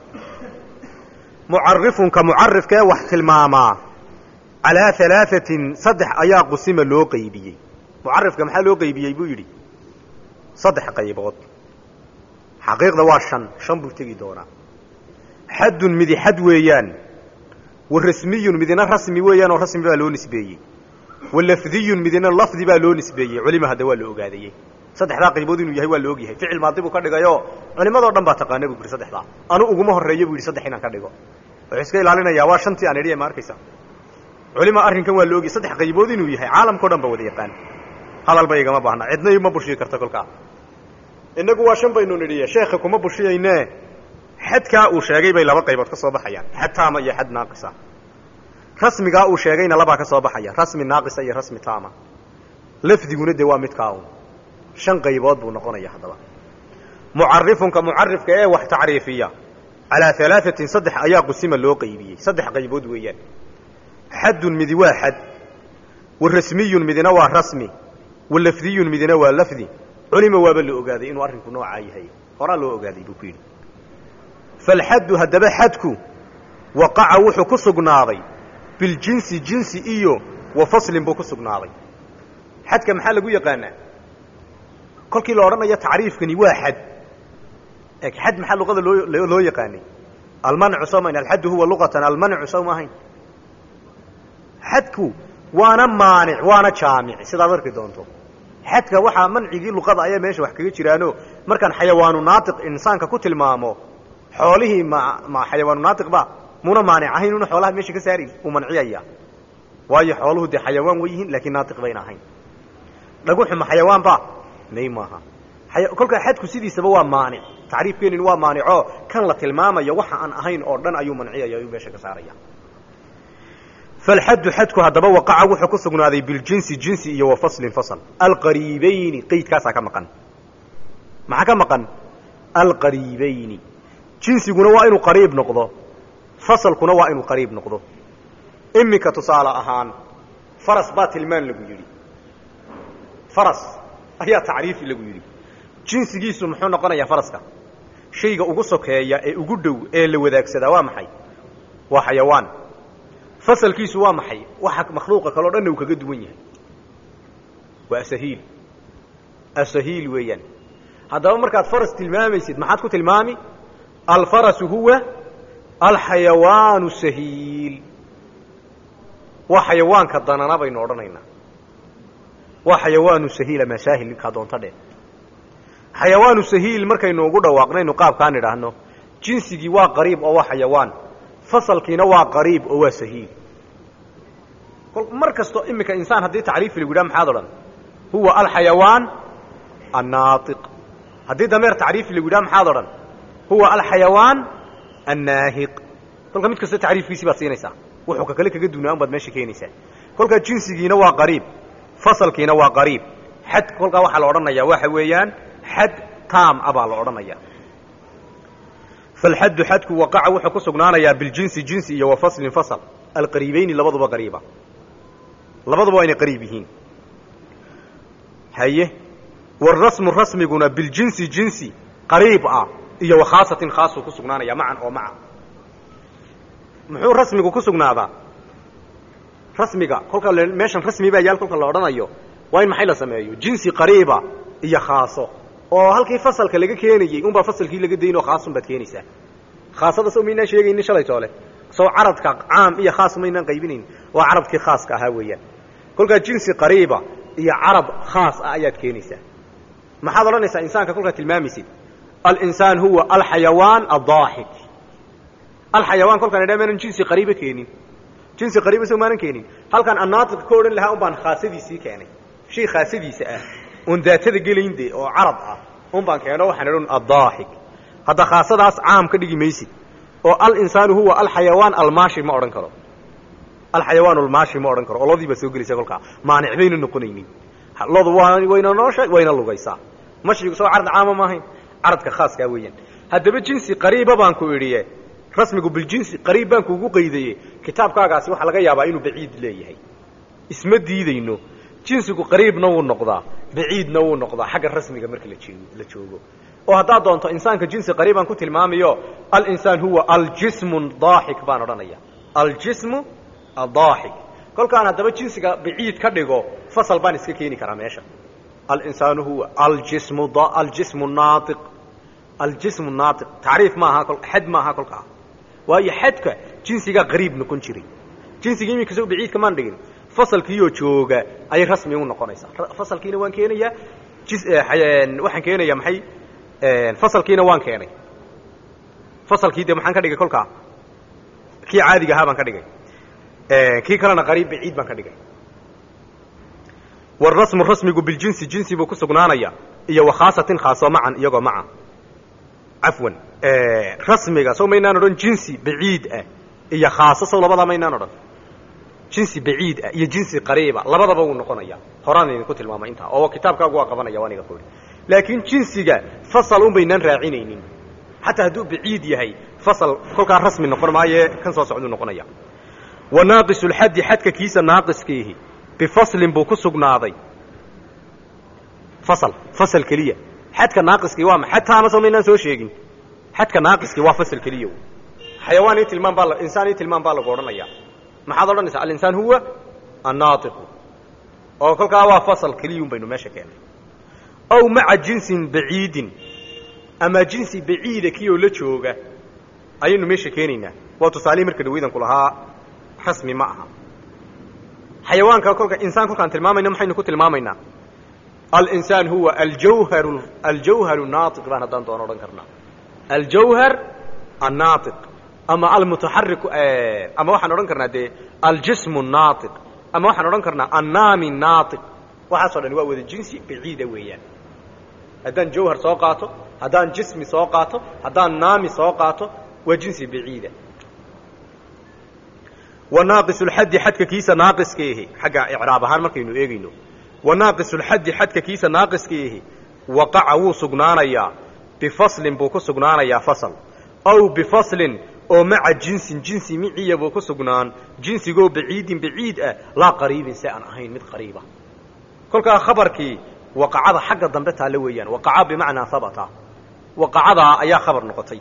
mucarifunka mucarifkaee wax tilmaamaa calaa alaaثatin saddex ayaa qusima loo qaybiyey mucarifka maxaa loo qaybiyey buu yidhi saddex qaybood xaqiiqda waa shan shan buu tegi doonaa xaddun midi xad weeyaan wa rasmiyun midina rasmi weeyaan oo rasmi baa loo nisbeeyey wa lafdiyun midina lafdi baa loo nisbeeyey culima hadda waa la ogaadayey saddexdaa qaybood inuu yahay waa la ogyahay ficil maadi buu ka dhigayoo culimadoo dhan baa taqaana buu yidhi saddexdaa anu uguma horreeyo buu yidhi saddex inaan ka dhigo wuxuu iska ilaalinayaa waa shantii aan idhi ma arkaysa culima arrinkan waa la ogyahay saddex qaybood inuu yahay caalamkao dhan ba wada yaqaan hadalba igama baahna cidna ima bushiyi karta kolkaa inagu waa shan baynu nidhiye sheekha kuma bushiyayne xadkaa uu sheegay bay laba qaybood ka soo baxayaan xad taama iyo xad naaqisa rasmigaa uu sheegayna labaa ka soo baxaya rasmi naaqisa iyo rasmi taama lafdiguna dee waa midkaa un shan qaybood buu noqonaya haddaba mucarifunka mucarifka ee wax tacriifiya calaa alaaثatin saddex ayaa qusima loo qaybiyey saddex qaybood weeyaan xaddun midi waa xad wa rasmiyun midina waa rasmi wa lafdiyun midina waa lafdi culima waaba la ogaaday inuu arrinku noocaa yahay horaa loo ogaaday buu ku yidhi falxaddu haddaba xadku waqaca wuxuu ku sugnaaday biljinsi jinsi iyo wa faslin buu ku sugnaaday xadka maxaa lagu yaqaanaa kolkii la odhanayo tacriifkani waa xad xad maxaa luqada loo loo yaqaanay almancu soo mayn alxaddu huwa luqatan almancu soo ma ahayn xadku waana maanic waana jaamic sidaad arki doonto xadka waxaa mancigii luqada ayaa meesha wax kaga jiraano markaan xayawaanu naatiq insaanka ku tilmaamo xoolihii ma ma xayawaanu naatiq ba muna maanic ahayn una xoolaha meesha ka saari uu manciyaya waayo xooluhu dee xayawaan way yihiin laakiin naatiq bayna ahayn dhaguxu ma xayawaan ba may maaha kolkaa xadku sidiisaba waa maanic tacriifkeenin waa maanico kan la tilmaamayo waxa aan ahayn oo dhan ayuu manciyaya ayuu meesha ka saaraya falxaddu xadku haddaba waqaca wuxuu ku sugnaaday biljinsi jinsi iyo wa faslin fasl alqariibayni qeydkaasaa ka maqan maxaa ka maqan alqariibayni jinsiguna waa inuu qariib noqdo fasalkuna waa inuu qariib noqdo iminka tusaale ahaan faras baa tilmaan lagu yidhi faras ayaa tacriifi lagu yidhi jinsigiisu muxuu noqonayaa faraska shayga ugu sokeeya ee ugu dhow ee la wadaagsadaa waa maxay waa xayawaan fasalkiisu waa maxay waxa makhluuqa kaleo dhanna uu kaga duwan yahay waa asahiil asahiil weeyaan haddaba markaad faras tilmaamaysid maxaad ku tilmaami alfarasu huwa alxayawaanu sahiil waa xayawaanka danana baynu odhanaynaa waa xayawaanu sahiila masaahil ninkaa doonta dheh xayawaanu sahiil markaynu ugu dhawaaqnaynu qaabkaan idhaahno jinsigii waa qariib oo waa xayawaan fasalkiina waa qariib oo waa sahiil mar kasto iminka insaan haddii tacriifi lagu yidhaha maxaad odhan huwa alxayawaan annaatiq haddii dameer tacriifi lagu yidhaha maxaad odhan huwa alxayawaan annaahiq kolka mid kasta tacriifkiisii baad siinaysaa wuxuu ka kale kaga dunaa un baad meesha keenaysaa kolkaa jinsigiina waa qariib fasalkiina waa qariib xad kolkaa waxaa la odhanayaa waxa weeyaan xad taam a baa la odhanaya falxaddu xadku waqaca wuxuu ku sugnaanayaa biljinsi jinsi iyo wa faslin fasl alqariibayni labaduba qariiba labaduba waa inay qariib yihiin haye warasmu rasmiguna biljinsi jinsi qariib ah iyo wa khaasatin khaasuu ku sugnaanaya macan oo maca muxuu rasmigu ku sugnaadaa rasmiga kolka meeshan rasmi baa yaal kolka la odhanayo waa in maxay la sameeyo jinsi qariiba iyo khaaso oo halkii fasalka laga keenayey unbaa fasalkii laga dayn oo khaasun baad keenaysaa khaasada soo maynaan sheegaynin shalay toole soo caradka caam iyo khaas maynaan qaybinayn waa carabkii khaaska ahaa weeyaan kolkaa jinsi qariiba iyo carab khaas ah ayaad keenaysaa maxaad odhanaysaa insaanka kolkaad tilmaamaysid alinsaan huwa alxayawaan adaaxik alxayawaan kolkaan idhaa maanan jinsi qariiba keenin jinsi qariiba soo maanan keenin halkaan annaatiq ka odhan lahaa un baan khaasadiisii keenay shay khaasadiisa ah oon daatada gelayn de oo carab ah un baan keeno waxaan idhan addaaxik hadda khaasadaas caam ka dhigi maysid oo alinsaanu huwa alxayawaan almaashi ma odhan karo alxayawaan almaashi ma odhan karo oo lodii baa soo gelaysa kolkaa maanic bayna noqonaynin lodu waa wayna noosha wayna lugaysaa mashigu soo carad caama ma ahayn caradka khaaskaa weeyaan haddaba jinsi qariiba baan ku idhiye rasmigu biljinsi qariib baan kuugu qaydaye kitaabkaagaasi waxaa laga yaabaa inuu baciid leeyahay isma diidayno jinsigu qariibna wuu noqdaa baciidna wuu noqdaa xagga rasmiga marka la joogo oo haddaad doonto insaanka jinsi qariibaan ku tilmaamayo alinsaan huwa aljismu daaxik baan odhanaya aljismu adaaxik kolkaan haddaba jinsiga baciid ka dhigo fasal baan iska keeni karaa meesha alinsaanu huwa aljismu aljismu naaiq aljismu naaiq tacriif maaha xad maaha kolkaa waayo xadka jinsigaa qariib noqon jiray jinsiga iminka soo baciidka maan dhigin fasalkiioo jooga ayay rasmi u noqonaysaa fasalkiina waan keenayaa waxaan keenayaa maxay fasalkiina waan keenay fasalkii de maxaan ka dhigay kolkaa kii caadiga ahaa baan ka dhigay kii kalena qariib baciid baan ka dhigay warasmu rasmigu biljinsi jinsi buu ku sugnaanaya iyo wakhaasatin khaaso macan iyagoo maca cafwan rasmiga sow maynaan odhan jinsi baciid ah iyo khaaso sow labadaa maynaan odhan jinsi baciid ah iyo jinsi qariiba labadaba wuu noqonaya horaan idinku tilmaamay intaa oo kitaabkaagu waa qabanaya aniga ku laakiin jinsiga fasal un baynaan raacinaynin xataa hadduu baciid yahay fasal kolkaa rasmi noqon maaye kan soo socduu noqonaya wa naaqis lxaddi xadka kiisa naaqiskiihi bifaslin buu ku sugnaaday fasal fasal keliya xadka naaqiskii waa ma xataana soo maynaan soo sheegin xadka naaqiskii waa fasal keliya xayawaan ii tilmaam baa insaan ii tilmaam baa lagu odhanaya maxaad odhanaysaa alinsaan huwa annaatiqu oo kolkaa waa fasal keliyun baynu meesha keennay aw maca jinsin baciidin ama jinsi baciida kiyoo la jooga ayaynu meesha keenaynaa waa tusaalihii marka dhaweydanku lahaa rasmi ma aha xayawaanka kolka insaan kolkaan tilmaamayna maxaynu ku tilmaamaynaa alinsaan huwa aljawharu aljawharu naatiq baan haddaan doono odhan karnaa aljawhar annaatiq ama almutaxariku ama waxaan odhan karnaa dee aljismu naatiq ama waxaan odhan karnaa annaami naatiq waxaasoo dhan waa wada jinsi baciida weeyaan haddaan jawhar soo qaato haddaan jismi soo qaato haddaan naami soo qaato waa jinsi baciida wa naaqis lxaddi xadka kiisa naaqiskiihi xagga icraab ahaan markaynu eegayno wa naaqis lxaddi xadka kiisa naaqiskiihi waqaca wuu sugnaanayaa bifaslin buu ku sugnaanayaa fasal aw bifaslin oo maca jinsin jinsi miciya buu ku sugnaan jinsigoo baciidin baciid ah laa qariibin si aan ahayn mid qariiba kolkaa khabarkii waqacada xagga dambe taalla weeyaan waqaca bimacnaa habata waqacadaa ayaa khabar noqotay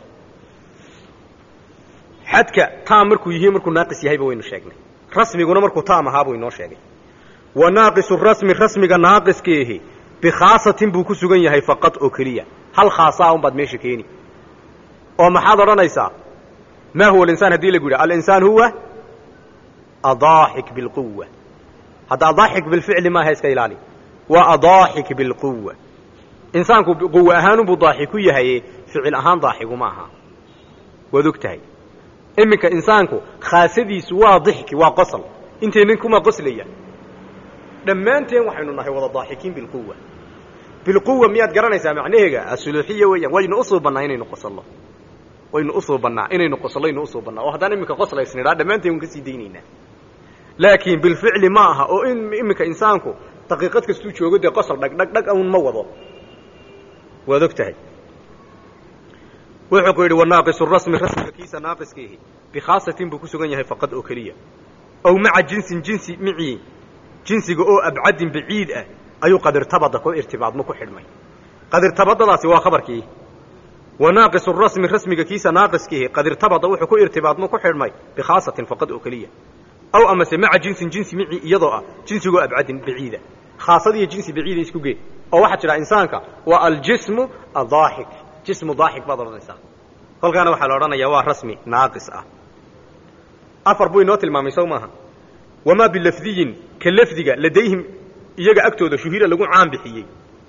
xadka taam markuu yihi markuu naaqis yahayba waynu sheegnay rasmiguna markuu taam ahaabuu inoo sheegay wa naaqisu rasmi rasmiga naaqiskiihi bikhaasatin buu ku sugan yahay faqad oo keliya hal khaasaa un baad meesha keeni oo maxaad odhanaysaa ma huwa alinsaan haddii lagu yidhaha alinsaan huwa adaaxik bilquwa hadda adaaxik bilficli maaha iska ilaali waa adaaxik bilquwa insaanku quwa ahaanunbuu daaxiku yahaye ficil ahaan daaxigu ma aha waad og tahay iminka insaanku khaasadiisu waa dixki waa qosol intaynan kuma qoslaya dhammaanteen waxaynu nahay wada daaxikiin bilquwa bilquwa miyaad garanaysaa macnaheega asuluuxiya weeyaan waynu usuubannaa inaynu qosollo waynu usuubannaa inaynu qosollaynu usuubannaa oo haddaan iminka qoslaysnidhaa dhammaanteen waan ka sii daynaynaa laakiin bilficli ma aha oo in iminka insaanku daqiiqad kastuu joogo dee qosol dhag dhag dhag un ma wado waad og tahay wuxuu ku yidhi wanaaqisu rasmi rasmiga kiisa naaqiskiihi bikhaasatin buu ku sugan yahay faqad oo keliya ow maca jinsin jinsi micii jinsiga oo abcadin baciid ah ayuu qadirtabada ku irtibaadmo ku xidhmay qadirtabadadaasi waa khabarkii wanaaqisu rasmi rasmiga kiisa naaqiskiihi qadirtabada wuxuu ku irtibaadmo ku xidhmay bikhaasatin faqad oo keliya aw amase maca jinsin jinsi micii iyadoo ah jinsigoo abcadin baciida khaasadiiyo jinsi baciida isku gee oo waxaa tidhaha insaanka waa aljismu adaaxik jismu daaxik baad odhanaysaa kolkaana waxaa la odhanayaa waa rasmi naaqis ah afar buu inoo tilmaamay sow maaha wamaa bilafdiyin ka lafdiga ladayhim iyaga agtooda shuhira lagu caan bixiyey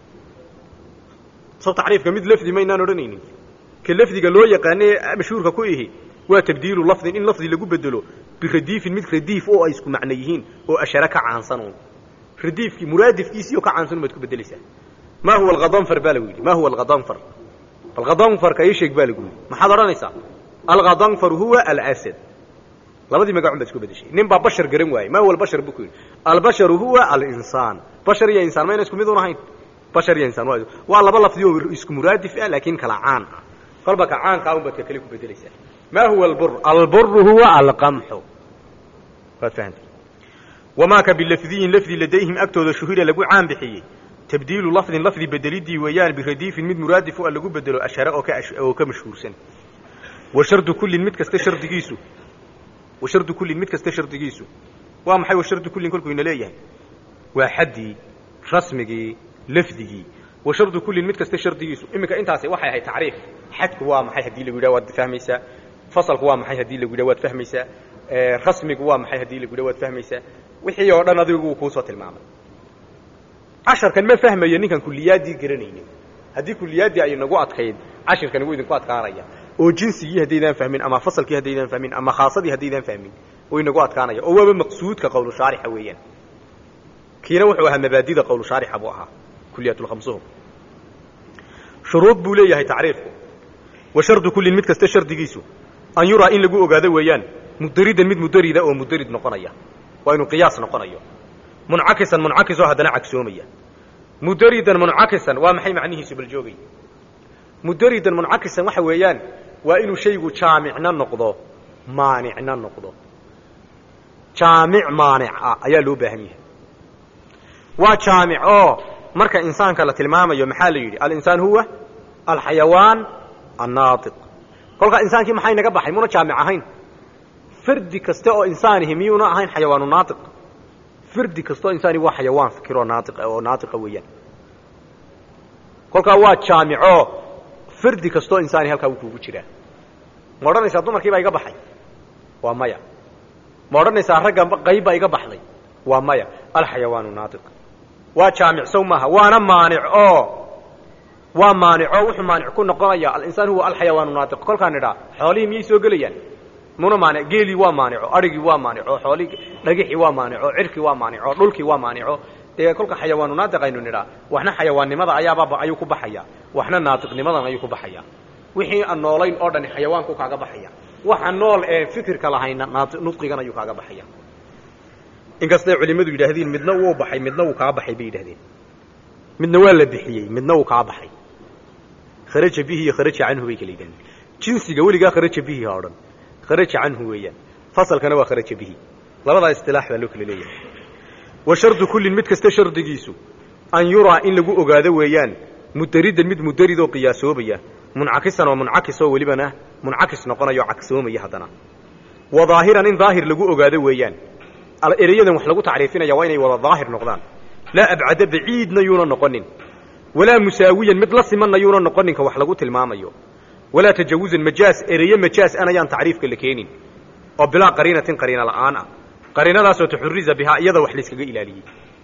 sow tacriifka mid lafdi maynaan odhanaynin ka lafdiga loo yaqaanee mashhuurka ku ihi waa tabdiilu lafdin in lafdi lagu bedelo biradiifin mid radiif oo ay isku macno yihiin oo ashare ka caansanuun radiifkii muraadifkiisiioo ka caansan baad ku bedelaysaa ma huwa alkhadanfar baa lagu yidhi ma huwa alkhadanfar alkhadanfarka ii sheeg baa lagu yidhi maxaad odhanaysaa alkhadanfar huwa alasad labadii magacun baad isku bedeshay nin baa bashar garan waayey ma huwa albashar buu ku yidhi albasharu huwa alinsaan bashar iyo insaan mayna isku mid un ahayn bashar iyo insaan waa waa laba lafdi oo isku muraadif ah laakiin kala caan ah kolba ka caankaa unbaad ka kale ku bedelaysaa maa huwa albur alburu huwa alqamxu waad fahamtay wamaa ka bilafdiyin lafdi ladayhim agtooda shuhira lagu caan bixiyey tabdiilu lafdin lafdi bedelidii weeyaan biradiifin mid muraadifu a lagu bedelo ashare oo ka oo ka mashhuursan wa shardu kullin mid kasta shardigiisu wa shardu kullin mid kasta shardigiisu waa maxay wa shardu kullin kolkuu ina leeyahay waa xaddii rasmigii lafdigii wa shardu kullin mid kasta shardigiisu iminka intaasi waxay ahayd tacriif xadku waa maxay haddii lagu yidhaha waad fahmaysaa fasalku waa maxay haddii lagu yidhaha waad fahmaysaa rasmigu waa maxay haddii lagu yidhaha waad fahmaysaa wixii oo dhan adigu wuu kuusoo tilmaamay casharkan ma fahmayo ninkan kuliyaaddii garanaynin haddii kuliyaaddii ay nagu adkayd cashirkani wuu idinku adkaanaya oo jinsigii haddaydaan fahmin ama fasalkii haddaydaan fahmin ama khaasadii haddaydaan fahmin wuu inagu adkaanaya oo waaba maqsuudka qowlu shaarixa weeyaan kiina wuxuu ahaa mabaadida qowlu shaarixa buu ahaa kuliyaatlkhamsuhum shuruud buu leeyahay tacriifku wa shardu kullin mid kasta shardigiisu an yuraa in lagu ogaado weeyaan mudaridan mid mudarida oo mudarid noqonaya waa inuu qiyaas noqonayo muncakisan muncakisoo haddana cagsoomaya mudaridan muncakisan waa maxay macnihiisu bal joogay mudaridan muncakisan waxa weeyaan waa inuu shaygu jaamicna noqdo maanicna noqdo jaamic maanic ah ayaa loo baahan yahay waa jaamic oo marka insaanka la tilmaamayo maxaa la yidhi alinsaan huwa alxayawaan annaatiq kolkaa insaankii maxay naga baxay muna jaamic ahayn fardi kasta oo insaanihi miyuuna ahayn xayawaanu naatiq fardi kastaoo insaani waa xayawaan fikiroo naatiq oo naatiqa weeyaan kolkaa waa jaamicoo fardi kastaoo insaani halkaa wuu kuugu jiraa ma odhanaysaa dumarkii baa iga baxay waa maya ma odhanaysaa ragga qayb baa iga baxday waa maya alxayawaanu naatiq waa jaamic sow maaha waana maanic oo waa maanico wuxuu maanic ku noqonaya alinsaan huwa alxayawaanu naatiq kolkaan idhaa xoolihii miyay soo gelayaan muna maanic geelii waa maanico adhigii waa maanico xoolihii dhagixii waa maanico cirkii waa maanico dhulkii waa maanico dee kolka xayawaanu naatiq aynu nidhaa waxna xayawaannimada ayaaba ayuu ku baxaya waxna naatiqnimadan ayuu ku baxaya wixii aan noolayn oo dhani xayawaanku kaaga baxaya waxa nool ee fikirka lahayna nudqigan ayuu kaaga baxaya inkastay culimmadu yidhaahdeen midna wuu baxay midna wuu kaa baxay bay yidhahdeen midna waa la bixiyey midna wuu kaa baxay kharaja bihi iyo kharaja canhu bay kala yidhahdeen jinsiga weligaa kharaja bihi ha odhan kharaja canhu weeyaan fasalkana waa kharaja bihi labadaa istilaax baa loo kala leeyahay wa shardu kullin mid kasta shardigiisu an yuraa in lagu ogaado weeyaan mudaridan mid mudarid oo qiyaasoobaya muncakisan oo muncakis oo welibana muncakis noqonayo cagsoomaya haddana wa daahiran in daahir lagu ogaado weeyaan ereyadan wax lagu tacriifinaya waa inay wada daahir noqdaan laa abcada baciidna yuuna noqonin walaa musaawiyan mid la simanna yuuna noqoninka wax lagu tilmaamayo walaa tajawuzan majaas ereye majaas an ayaan tacriifka la keenin oo bilaa qariinatin qariina la'aan ah qariinadaasoo taxuriza bihaa iyada wax layskaga ilaaliyey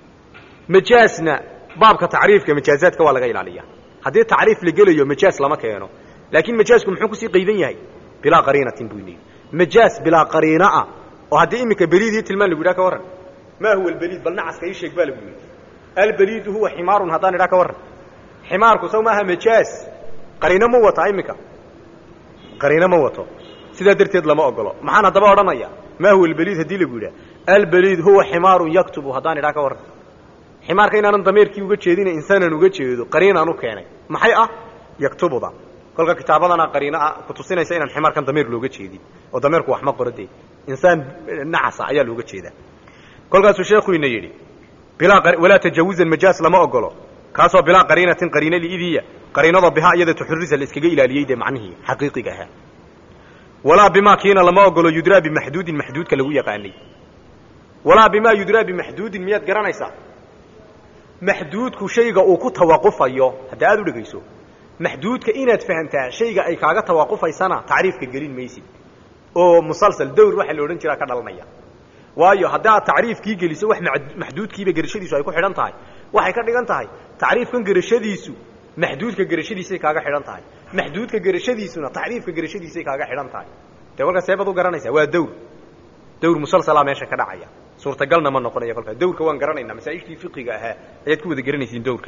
majaasna baabka tacriifka majaazaadka waa laga ilaaliya haddii tacriif la gelayo majaas lama keeno laakiin majaasku muxuu kusii qaydan yahay bilaa qariinatin buu yidhi majaas bilaa qariina ah oo haddii iminka beliidii tilmaan lagu yidhaha ka warran maa huwa albeliid bal nacaska ii sheeg baa lagu yidhi albeliidu huwa ximaarun haddaan idhaha ka warran ximaarku saw maaha majaas qariino ma wataa iminka qariino ma wato sidaa darteed lama ogolo maxaan haddaba odhanaya maa huwa albeliid haddii lagu yidhaha albeliid huwa ximaarun yaktubu haddaan idhaha ka warran ximaarka inaanan dameerkii uga jeedina insaanan uga jeedo qariinaan u keenay maxay ah yaktubuda kolka kitaabadana qariino ah ku tusinaysa inaan ximaarkan dameer looga jeedin oo dameerku wax ma qoro dee insaan nacasa ayaa looga jeedaa kolkaasuu sheekhu ina yidhi bilaa walaa tajawuzan majaas lama ogolo kaasoo bilaa qariinatin qariina liidiya qariinada bihaa iyada tuxurisa la iskaga ilaaliyey dee macnihii xaqiiqiga ahaa walaa bimaa kiina lama ogolo yudraa bimaxduudin maxduudka lagu yaqaanay walaa bimaa yudraa bimaxduudin miyaad garanaysaa maxduudku shayga uu ku tawaqufayo hadda aad u dhegayso maxduudka inaad fahamtaa shayga ay kaaga tawaqufaysana tacriifka gelin maysid oo musalsal dawr waxaa la odhan jiraa ka dhalanaya waayo haddaad tacriifkii geliso wax maxduudkiiba gerashadiisu ay ku xidhan tahay waxay ka dhigan tahay tacriifkan gerashadiisu maxduudka gerashadiisay kaaga xidhan tahay maxduudka gerashadiisuna tacriifka gerashadiisay kaaga xidhan tahay dee kolkaa seebaad u garanaysaa waa dawr dawr musalsalaa meesha ka dhacaya suurtagalna ma noqonaya kolkaa dawrka waan garanaynaa masaa'ishtii fiqiga ahaa ayaad ku wada garanaysiin dawrka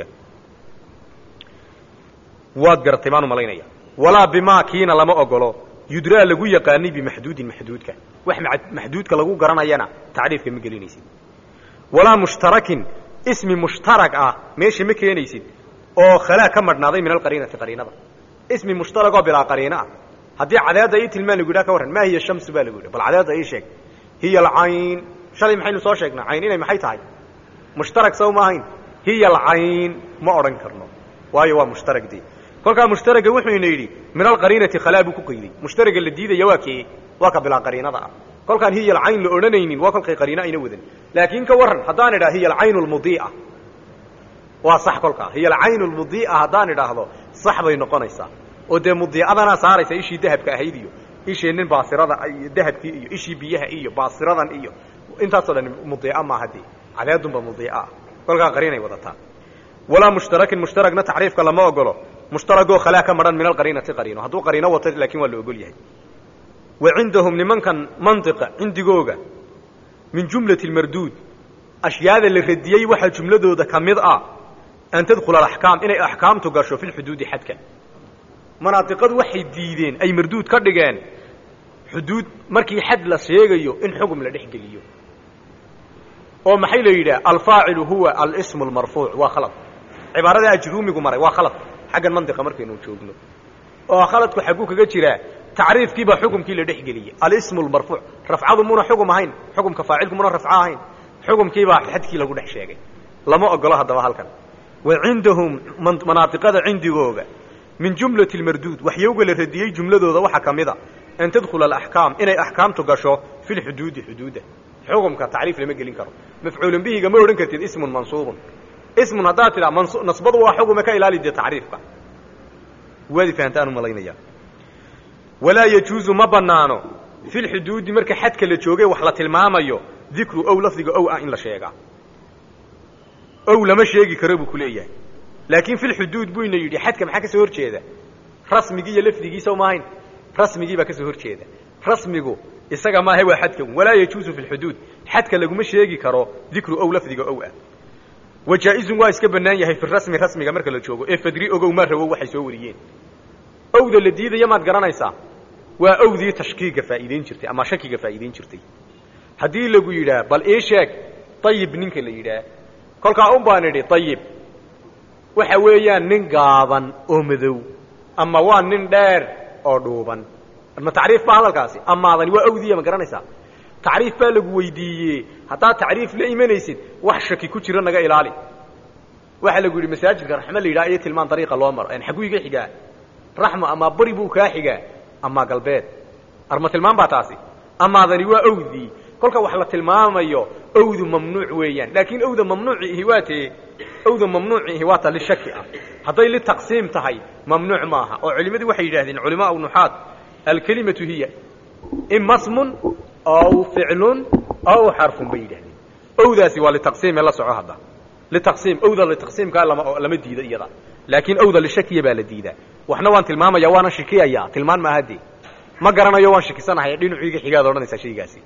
waad garatay baan u malaynaya walaa bimaa kiina lama ogolo yudraa lagu yaqaanay bimaxduudin maxduudka wax maxduudka lagu garanayana tacriifka ma gelinaysid walaa mushtarakin ismi mushtarak ah meesha ma keenaysid oo khalaa ka madhnaaday min alqariinati qariinada ismi mushtaragoo bilaa qariino ah haddii cadeedda ii tilmaan lagu yidhaha ka warran maa hiya shamsu baa lagu yidhi bal cadeedda ii sheeg hiya alcayn shalay maxaynu soo sheegnaa cayn inay maxay tahay mushtarag sow ma ahayn hiya alcayn ma odhan karno waayo waa mushtarag dee kolkaa mushtaraga wuxuyna yidhi min alqariinati khalaa buu ku qayday mushtaraga la diidaya waa kee waa ka bilaa qariinada ah kolkaan hiya alcayn la odhanaynin waa kolkay qariino ayna wadan laakiin ka warran haddaan idhaha hiya alcayn lmudii'a waa sax kolkaa hiya alcayn lmudii'a haddaan idhaahdo sax bay noqonaysaa oo dee mudiicadanaa saaraysa ishii dahabka ahayd iyo ishii nin baasirada iyo dahabkii iyo ishii biyaha iyo baasiradan iyo intaasoo dhan mudiica maaha dee cadeedunba mudiica ah kolkaa qariinay wadataa walaa mushtarakin mushtaragna tacriifka lama ogolo mushtaragoo khalaa ka madhan min alqariinati qariino hadduu qariino wato laakiin waa la ogol yahay wa cindahum nimankan mantiqa cindigooga min jumlati lmarduud ashyaada la radiyey waxaa jumladooda ka mid ah an tadkhula alaxkaam inay axkaamtu gasho fi lxuduudi xadka manaadiqadu waxay diideen ay marduud ka dhigeen xuduud markii xad la sheegayo in xugum la dhex geliyo oo maxay la yidhaha alfaacilu huwa alsmu lmarfuuc waa khalad cibaarada ajruumigu maray waa khalad xaggan mantiqa markaynu joogno oo khaladku xagguu kaga jiraa tacriifkiibaa xukumkii la dhex geliyey alismu lmarfuuc rafcadu muna xugum ahayn xukumka faacilku muna rafco ahayn xukumkiibaa xadkii lagu dhex sheegay lama ogolo haddaba halkan wa cindahum manaadiqada cindigooga min jumlati lmarduud waxyowga la radiyey jumladooda waxaa ka mid a an tadkhula alaxkaam inay axkaamtu gasho fi lxuduudi xuduuda xukumka tacriif lama gelin karo mafcuulun bihiga ma odhan kartid ismun mansuubun ismun haddaad tidhaa nasbadu waa xukume ka ilaali dee tacriifka waadi fahantaan u malaynaya walaa yajuuzu ma banaano fi lxuduudi marka xadka la joogay wax la tilmaamayo dikru ow lafdiga ow ah in la sheegaa ow lama sheegi karo buu ku leeyahay laakiin fi lxuduud buu ina yidhi xadka maxaa ka soo hor jeeda rasmigii iyo lafdigiisa maahayn rasmigii baa ka soo hor jeeda rasmigu isaga maaha waa xadkan walaa yajuuzu fi lxuduud xadka laguma sheegi karo dikru ow lafdiga ow ah wa jaa-izun waa iska bannaan yahay fi rasmi rasmiga marka la joogo ee fadri ogow maa rawow waxay soo wariyeen owda la diidaya maad garanaysaa waa owdii tashkiiga faa'iideyn jirtay ama shakiga faa'iideyn jirtay haddii lagu yidhaah bal ii sheeg ayib ninka la yidhaah kolkaa un baan idhi ayib waxa weeyaan nin gaaban oo madow ama waa nin dheer oo dhuuban ma tacriif baa hadalkaasi amaadani waa owdiya ma garanaysaa tacriif baa lagu weydiiyey haddaad tacriif la imanaysid wax shaki ku jiro naga ilaali waxaa lagu yidhi masaajidka raxma la yidhaha iyo tilmaan dariiqa loo maro en xagguu iga xigaa raxma amaa bari buu kaa xigaa amaa galbeed arma tilmaan baa taasi amaadani waa owdii kolka wax la tilmaamayo owdu mamnuuc weeyaan laakiin owda mamnuuci ihi waa tee owda mamnuuci ihi waa ta lishaki ah hadday litaqsiim tahay mamnuuc maaha oo culimmadu waxay yidhahdeen culimaa nuxaad alkelimatu hiya ima smun aw ficlun aw xarfun bay yidhahdeen owdaasi waa litaqsiime la soco hadda litaqsiim owda litaqsiimkaa lama lama diido iyada laakiin owda lishakiya baa la diidaa waxna waan tilmaamaya waana shikiyaya tilmaan maaha dee ma garanayo waan shikisanahay dhinaciiga xigaad odhanaysaa shaygaasi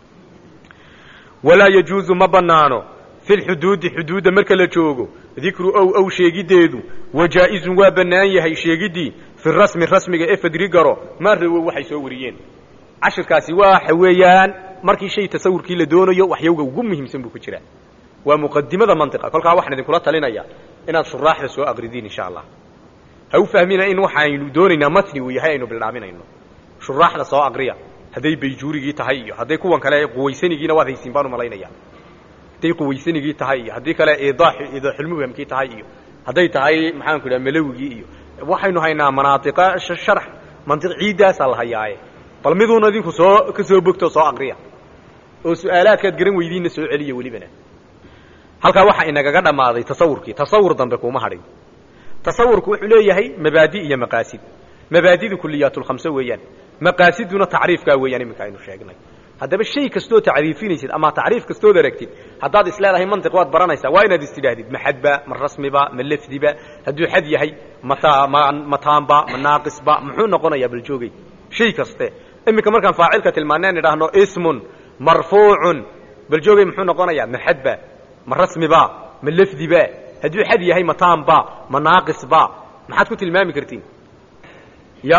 walaa yajuuzu ma banaano fi lxuduudi xuduudda marka la joogo dikru ow ow sheegiddeedu wa jaa-izun waa bannaan yahay sheegiddii fi rasmi rasmiga ee fadri garo maa rawow waxay soo wariyeen cashirkaasi waxa weeyaan markii shay tasawurkii la doonayo waxyowga ugu muhiimsan buu ku jiraa waa muqadimada mantiqa kolkaa waxaan idinkula talinaya inaad shuraaxda soo aqridiin insha allah ha u fahmina in waxaynu doonaynaa matni uu yahay aynu bildhaaminayno shuraaxda soo aqriya hadday bayjuurigii tahay iyo hadday kuwan kale quwaysanigiina waad haysiin baan u malaynaya hadday quwaysanigii tahay iyo haddii kale idaax idaaxulmubhamkii tahay iyo hadday tahay maxaanku idhaha malawigii iyo waxaynu haynaa manaatiqa sharax mantiq ciiddaasaa la hayaaye bal miduuna idinku soo ka soo bogto soo aqriya oo su-aalaadkaad garan weydiinna soo celiya welibana halkaa waxaa inagaga dhammaaday tasawurkii tasawur dambe kuma hadhin tasawurku wuxuu leeyahay mabaadi iyo maqaasid mabaadidu kuliyaatulkhamse weeyaan maqaasiduna tacriifkaa weeyaan iminka aynu sheegnay haddaba shay kastoo tacriifinaysid ama tacriif kastood aragtid haddaad isleedahay mantiq waad baranaysaa waa inaad istidhaahdid ma xadba ma rasmiba ma lafdiba hadduu xad yahay mata ma mataanba ma naaqisba muxuu noqonayaa bal joogay shay kaste iminka markaan faacilka tilmaaneen idhaahno ismun marfuucun bal joogay muxuu noqonayaa ma xadba ma rasmiba ma lafdiba hadduu xad yahay mataanba ma naaqisba maxaad ku tilmaami kartiin ya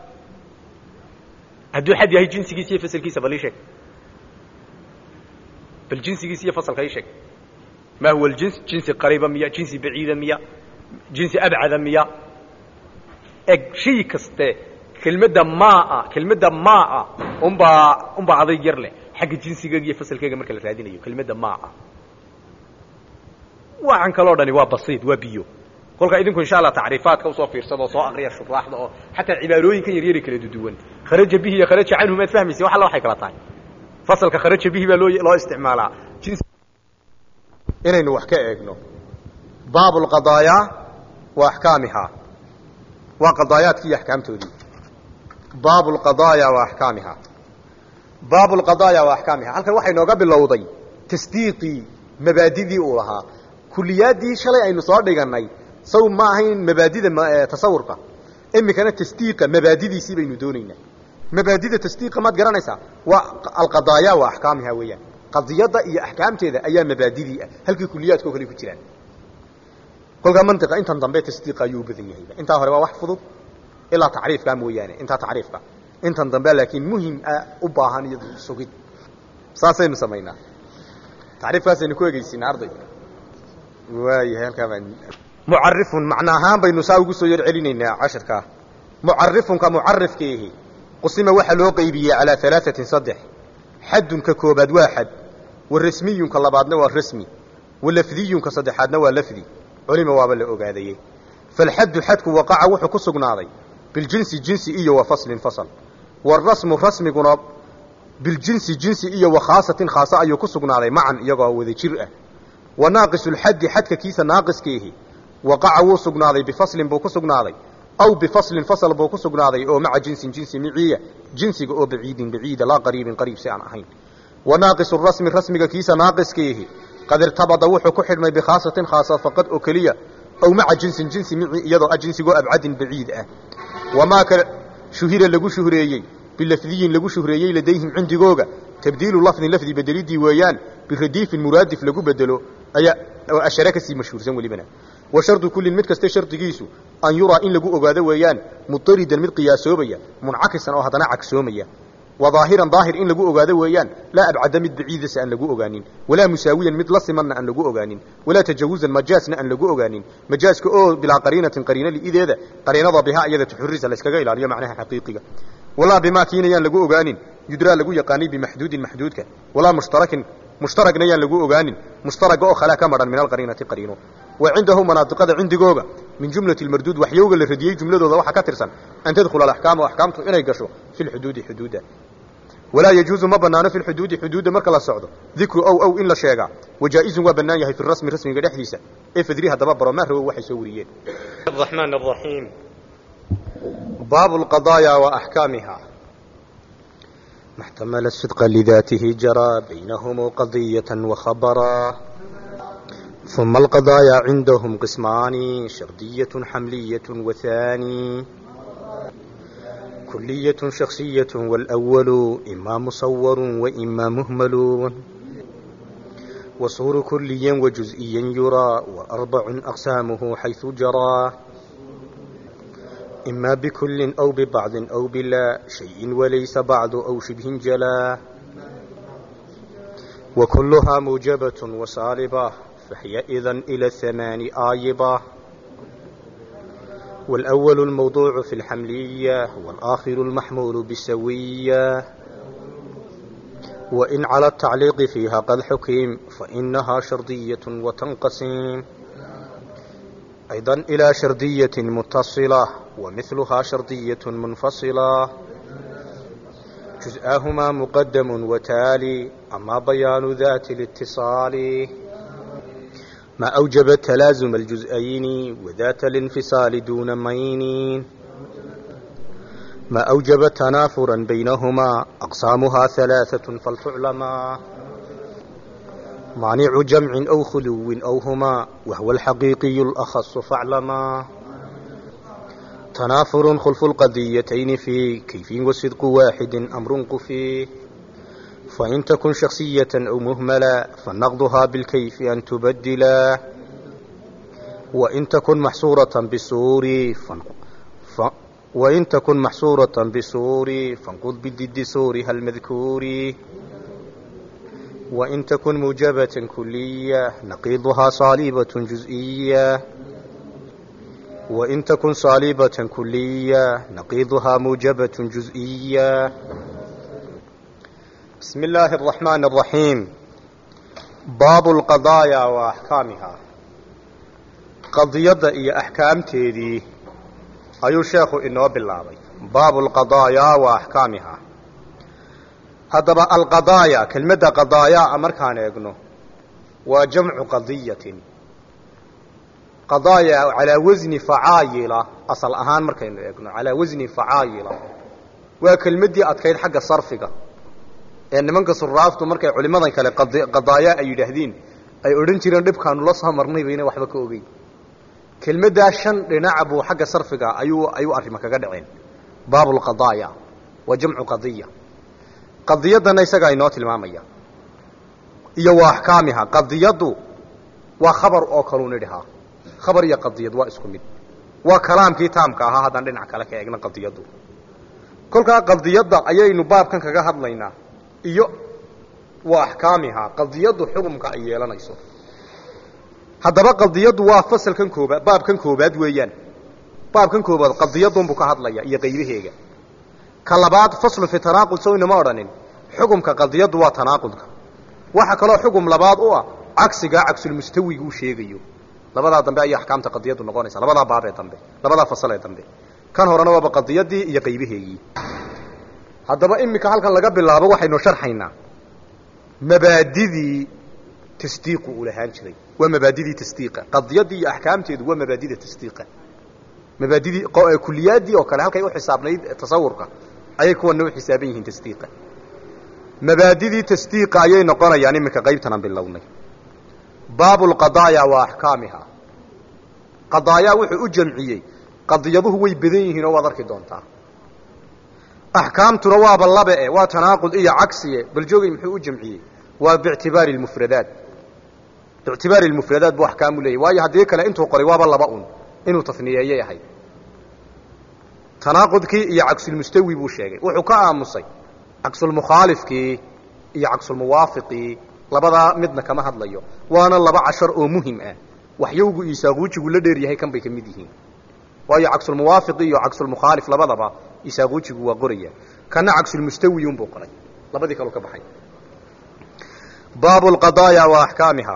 hadduu xad yahay jinsigiisa iyo fasalkiisa bal ii sheeg bal jinsigiisa iyo fasalka ii sheeg ma huwa aljins jinsi qariiba miya jinsi baciida miya jinsi abcada miya eg shay kaste kelmadda maa kelmadda maa unbaa unbaa adayg yar leh xagga jinsigeega iyo fasalkeega marka la raadinayo kelmadda maa waxaan kaloo dhani waa basiid waa biyo kolka idinku insha allah tacriifaadka usoo fiirsada oo soo aqriya shuraaxda oo xataa cibaarooyinkan yaryari kala duduwan kharaja bihi iyo kharaja canhu maad fahmaysin wax alla waxay kala tahay fasalka kharaja bihi baa loo loo isticmaalaa inaynu wax ka eegno baab lqadaayaa wa axkaamihaa waa qadaayaadkii iyo axkaamtoodii baab lqadaaya wa axkaamihaa baab lqadaaya wa axkaamihaa halkan waxay nooga bilowday tasdiiqii mabaadidii uu lahaa kuliyaaddii shalay aynu soo dhigannay saw ma ahayn mabaadida tasawurka iminkana tasdiiqa mabaadidiisii baynu doonaynaa mabaadida tasdiiqa maad garanaysaa waa alqadaaya wa axkaamihaa weeyaan qadiyadda iyo axkaamteeda ayaa mabaadidii ah halkii kuliyaadka oo kale ku jiraan kolkaa mantiqa intan dambe tasdiiqa ayuu u badan yahayba intaa hore waa wax fudud ilaa tacriifka mooyaane intaa tacriifka intan dambe laakiin muhim ah u baahan iyo sugid saasaynu samaynaa tacriifkaasaynu ku egeysinaa arday waayahay halkaa baan mucarifun macna ahaan baynu saa ugu soo yar celinaynaa cashirkaa mucarifunka mucarifkiihi qusima waxaa loo qeybiyey calaa alaaثatin saddex xadunka koobaad waa xad wa rasmiyunka labaadna waa rasmi wa lafdiyunka saddexaadna waa lafdi culima waaba la ogaadaye falxaddu xadku waqaca wuxuu ku sugnaaday biljinsi jinsi iyo wa faslin fasl warasmu rasmiguna biljinsi jinsi iyo wa khaasatin khaasa ayuu ku sugnaaday macan iyagoo wada jir ah wa naaqisulxaddi xadka kiisa naaqiskiihi waqaca wuu sugnaaday bifaslin buu ku sugnaaday aw bifaslin fasl buu ku sugnaaday oo maca jinsin jinsi miciya jinsiga oo baciidin baciida laa qariibin qariib si aan ahayn wa naaqisu rasmi rasmiga kiisa naaqiskiihi qad irtabada wuxuu ku xidhmay bikhaasatin khaasa faqad oo keliya aw maca jinsin jinsi mici iyadoo ah jinsigoo abcadin baciid ah wamaa kale shuhira lagu shuhreeyey bilafdiyin lagu shuhreeyey ladayhim cindigooga tabdiilu lafdin lafdi bedelidii weeyaan biradiifin muraadif lagu bedelo ayaa oo ashare kasii mashhuursan welibana wa shardu kullin mid kaste shardigiisu an yuraa in lagu ogaado weeyaan mudaridan mid qiyaasoobaya muncakisan oo haddana cagsoomaya wa daahiran daahir in lagu ogaado weeyaan laa abcada mid baciidasa aan lagu ogaanin walaa musaawiyan mid la simanna aan lagu ogaanin walaa tajawuzan majaasna aan lagu ogaanin majaaska oo bilaa qariinatin qariino li'ideeda qariinada bihaa iyada tuxurisa layskaga ilaaliyo macnaha xaqiiqiga walaa bimaa kiinayaan lagu ogaanin yudraa lagu yaqaanay bimaxduudin maxduudka walaa mushtarakin mushtaragna yaan lagu ogaanin mushtaraga oo khalaa ka madhan min alqariinati qariino wa cindahu manaadiqada cindigooga min jumlati lmarduud waxyowga la radiyey jumladooda waxaa ka tirsan an tadkhula alaxkaamu axkaamtu inay gasho fi lxuduudi xuduudda walaa yajuuzu ma banaano fi lxuduudi xuduudda marka la socdo dikru ow ow in la sheegaa wajaa'izun waa bannaan yahay fi rasmi rasmiga dhexdiisa ee fadri haddaba baro maa rawow waxay soo wariyeen الرحمن الرحيم baabu lqadaaya wa axkaamiha ما احتمل الصدق لذاته جرى بينهم قضية وخبرا ثم القضايا عندهم قسمان شردية حملية وثاني كلية شخصية والأول إما مصور وإما مهمل وصور كليا وجزئيا يرى وأربع أقسامه حيث جرى إما بكل أو ببعض أو بلا شيء وليس بعض أو شبه جلا وكلها موجبة وصالبة فهي إذن إلى الثمان آيبة والأول الموضوع في الحملية والآخر المحمول بالسوية وإن على التعليق فيها قد حكم فإنها شرطية وتنقسم أيضا إلى شردية متصلة ومثلها شرطية منفصلة جزءاهما مقدم وتالي أما بيان ذات الاتصال ما أوجب تلازم الجزئين وذات الانفصال دون مين ما أوجب تنافرا بينهما أقسامها ثلاثة فلتعلما مانع جمع أو خلو أو هما وهو الحقيقي الأخص فاعلما تنافر خلف القضيتين في كيف وصدق واحد أمر قفي فإن تكن شخصية أو مهملة فنقضها بالكيف أن تبدلا وإن تكن محصورة بسور ف... وإن تكن محصورة بسور فانقض بالضد سورها المذكور وإن تكن موجبة كلية نقيضها صالبة جزئية وإن تكن صليبة كلية نقيضها موجبة جزئية بسم الله الرحمن الرحيم باب القضايا وأحكامها قضية إيا أحكام تيدي أيو شيخ إنه بالله باب القضايا وأحكامها هذا القضايا كلمة قضايا أمر كان يقنو وجمع قضية قضايا على وزن فعايلة أصل أهان مركين يقنو على وزن فعايلة وكلمة أتكيد حق صرفك إن من قصر رافتو مركي علماء كلا قضايا أي يدهدين أي أرين تيران دب كانوا لصها مرني بينا وحبك أوغي كلمة شن لنعبو حق صرفك أيو أيو أرمك قدعين باب القضايا وجمع قضية qadiyadana isagaa inoo tilmaamaya iyo wa axkaamiha qadiyaddu waa khabar oo kaluu nidhahaa khabar iyo qadiyad waa isku mid waa kalaamkii taamka ahaa haddaan dhinac kale ka eegna qadiyaddu kolkaa qadiyadda ayaynu baabkan kaga hadlaynaa iyo wa axkaamiha qadiyaddu xukumka ay yeelanayso haddaba qadiyaddu waa fasalkan koobaad baabkan koobaad weeyaan baabkan koobaad qadiyadunbuu ka hadlaya iyo qaybaheega ka labaad faslu fi tanaaqud sownama odhanin xukumka qadiyaddu waa tanaaqudka waxa kaloo xukum labaad u ah cagsigaa cagsulmustawiguu sheegayo labadaa dambe ayay axkaamta qadiyaddu noqonaysa labadaa baab ee dambe labadaa fasal ee dambe kan horena waaba qadiyadii iyo qaybaheegii haddaba iminka halkan laga bilaabo waxaynu sharxaynaa mabaadidii tasdiiqu uu lahaan jiray waa mabaadidii tasdiiqa qadiyadii iyo axkaamteedu waa mabaadida tasdiiqa mabaadidii kuliyaadii oo kale halkay u xisaabnayd tasawurka ayay kuwana u xisaaban yihiin tasdiiqa mabaadidii tasdiiqa ayay noqonayaan iminka qaybtanan bilownay baabu lqadaaya wa axkaamiha qadaayaa wuxuu u jamciyey qadiyaduhu way badan yihiin oo waad arki doontaa axkaamtuna waaba labe e waa tanaaqud iyo cagsiye bal joogay muxuu u jamciyey waa biictibaari lmufradaat biictibaari lmufradaat buu axkaamu leeyahy waayo haddii kale intuu qoray waaba laba un inuu tafniyeeyay ahayd tanaaqudkii iyo cagsulmustawi buu sheegay wuxuu ka aamusay cagsulmukhaalifkii iyo cagsulmuwaafiqii labadaa midna kama hadlayo waana laba cashar oo muhim ah waxyowgu iyo saaquujigu la dheer yahay kan bay ka mid yihiin waayo cagsulmuwaafiqi iyo cagsulmukhaalif labadaba isaaquujigu waa qoraya kana cagsulmustawi unbuu qoray labadii kaleu ka baxay baabu lqadaaya wa axkaamiha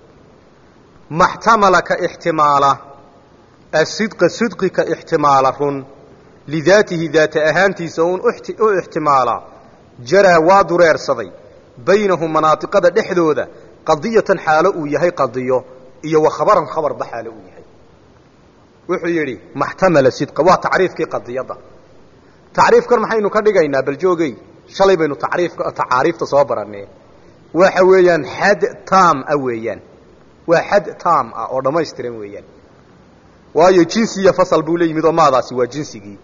maxtamala ka ixtimaala asidqa sidqi ka ixtimaala run lidaatihi daata ahaantiisa un u ixtimaalaa jaraa waa dureersaday baynahum manaatiqada dhexdooda qadiyatan xaalo uu yahay qadiyo iyo wa khabaran khabarba xaalo uu yahay wuxuu yidhi maxtamala sidqa waa tacriifkii qadiyadda tacriifkan maxaynu ka dhigaynaa bal joogey shalay baynu tacriifka tacaariifta soo barannee waxa weeyaan xad taam ah weeyaan waa xad taam ah oo dhammaystiran weeyaan waayo jinsi iyo fasal buu la yimid oo maadaasi waa jinsigii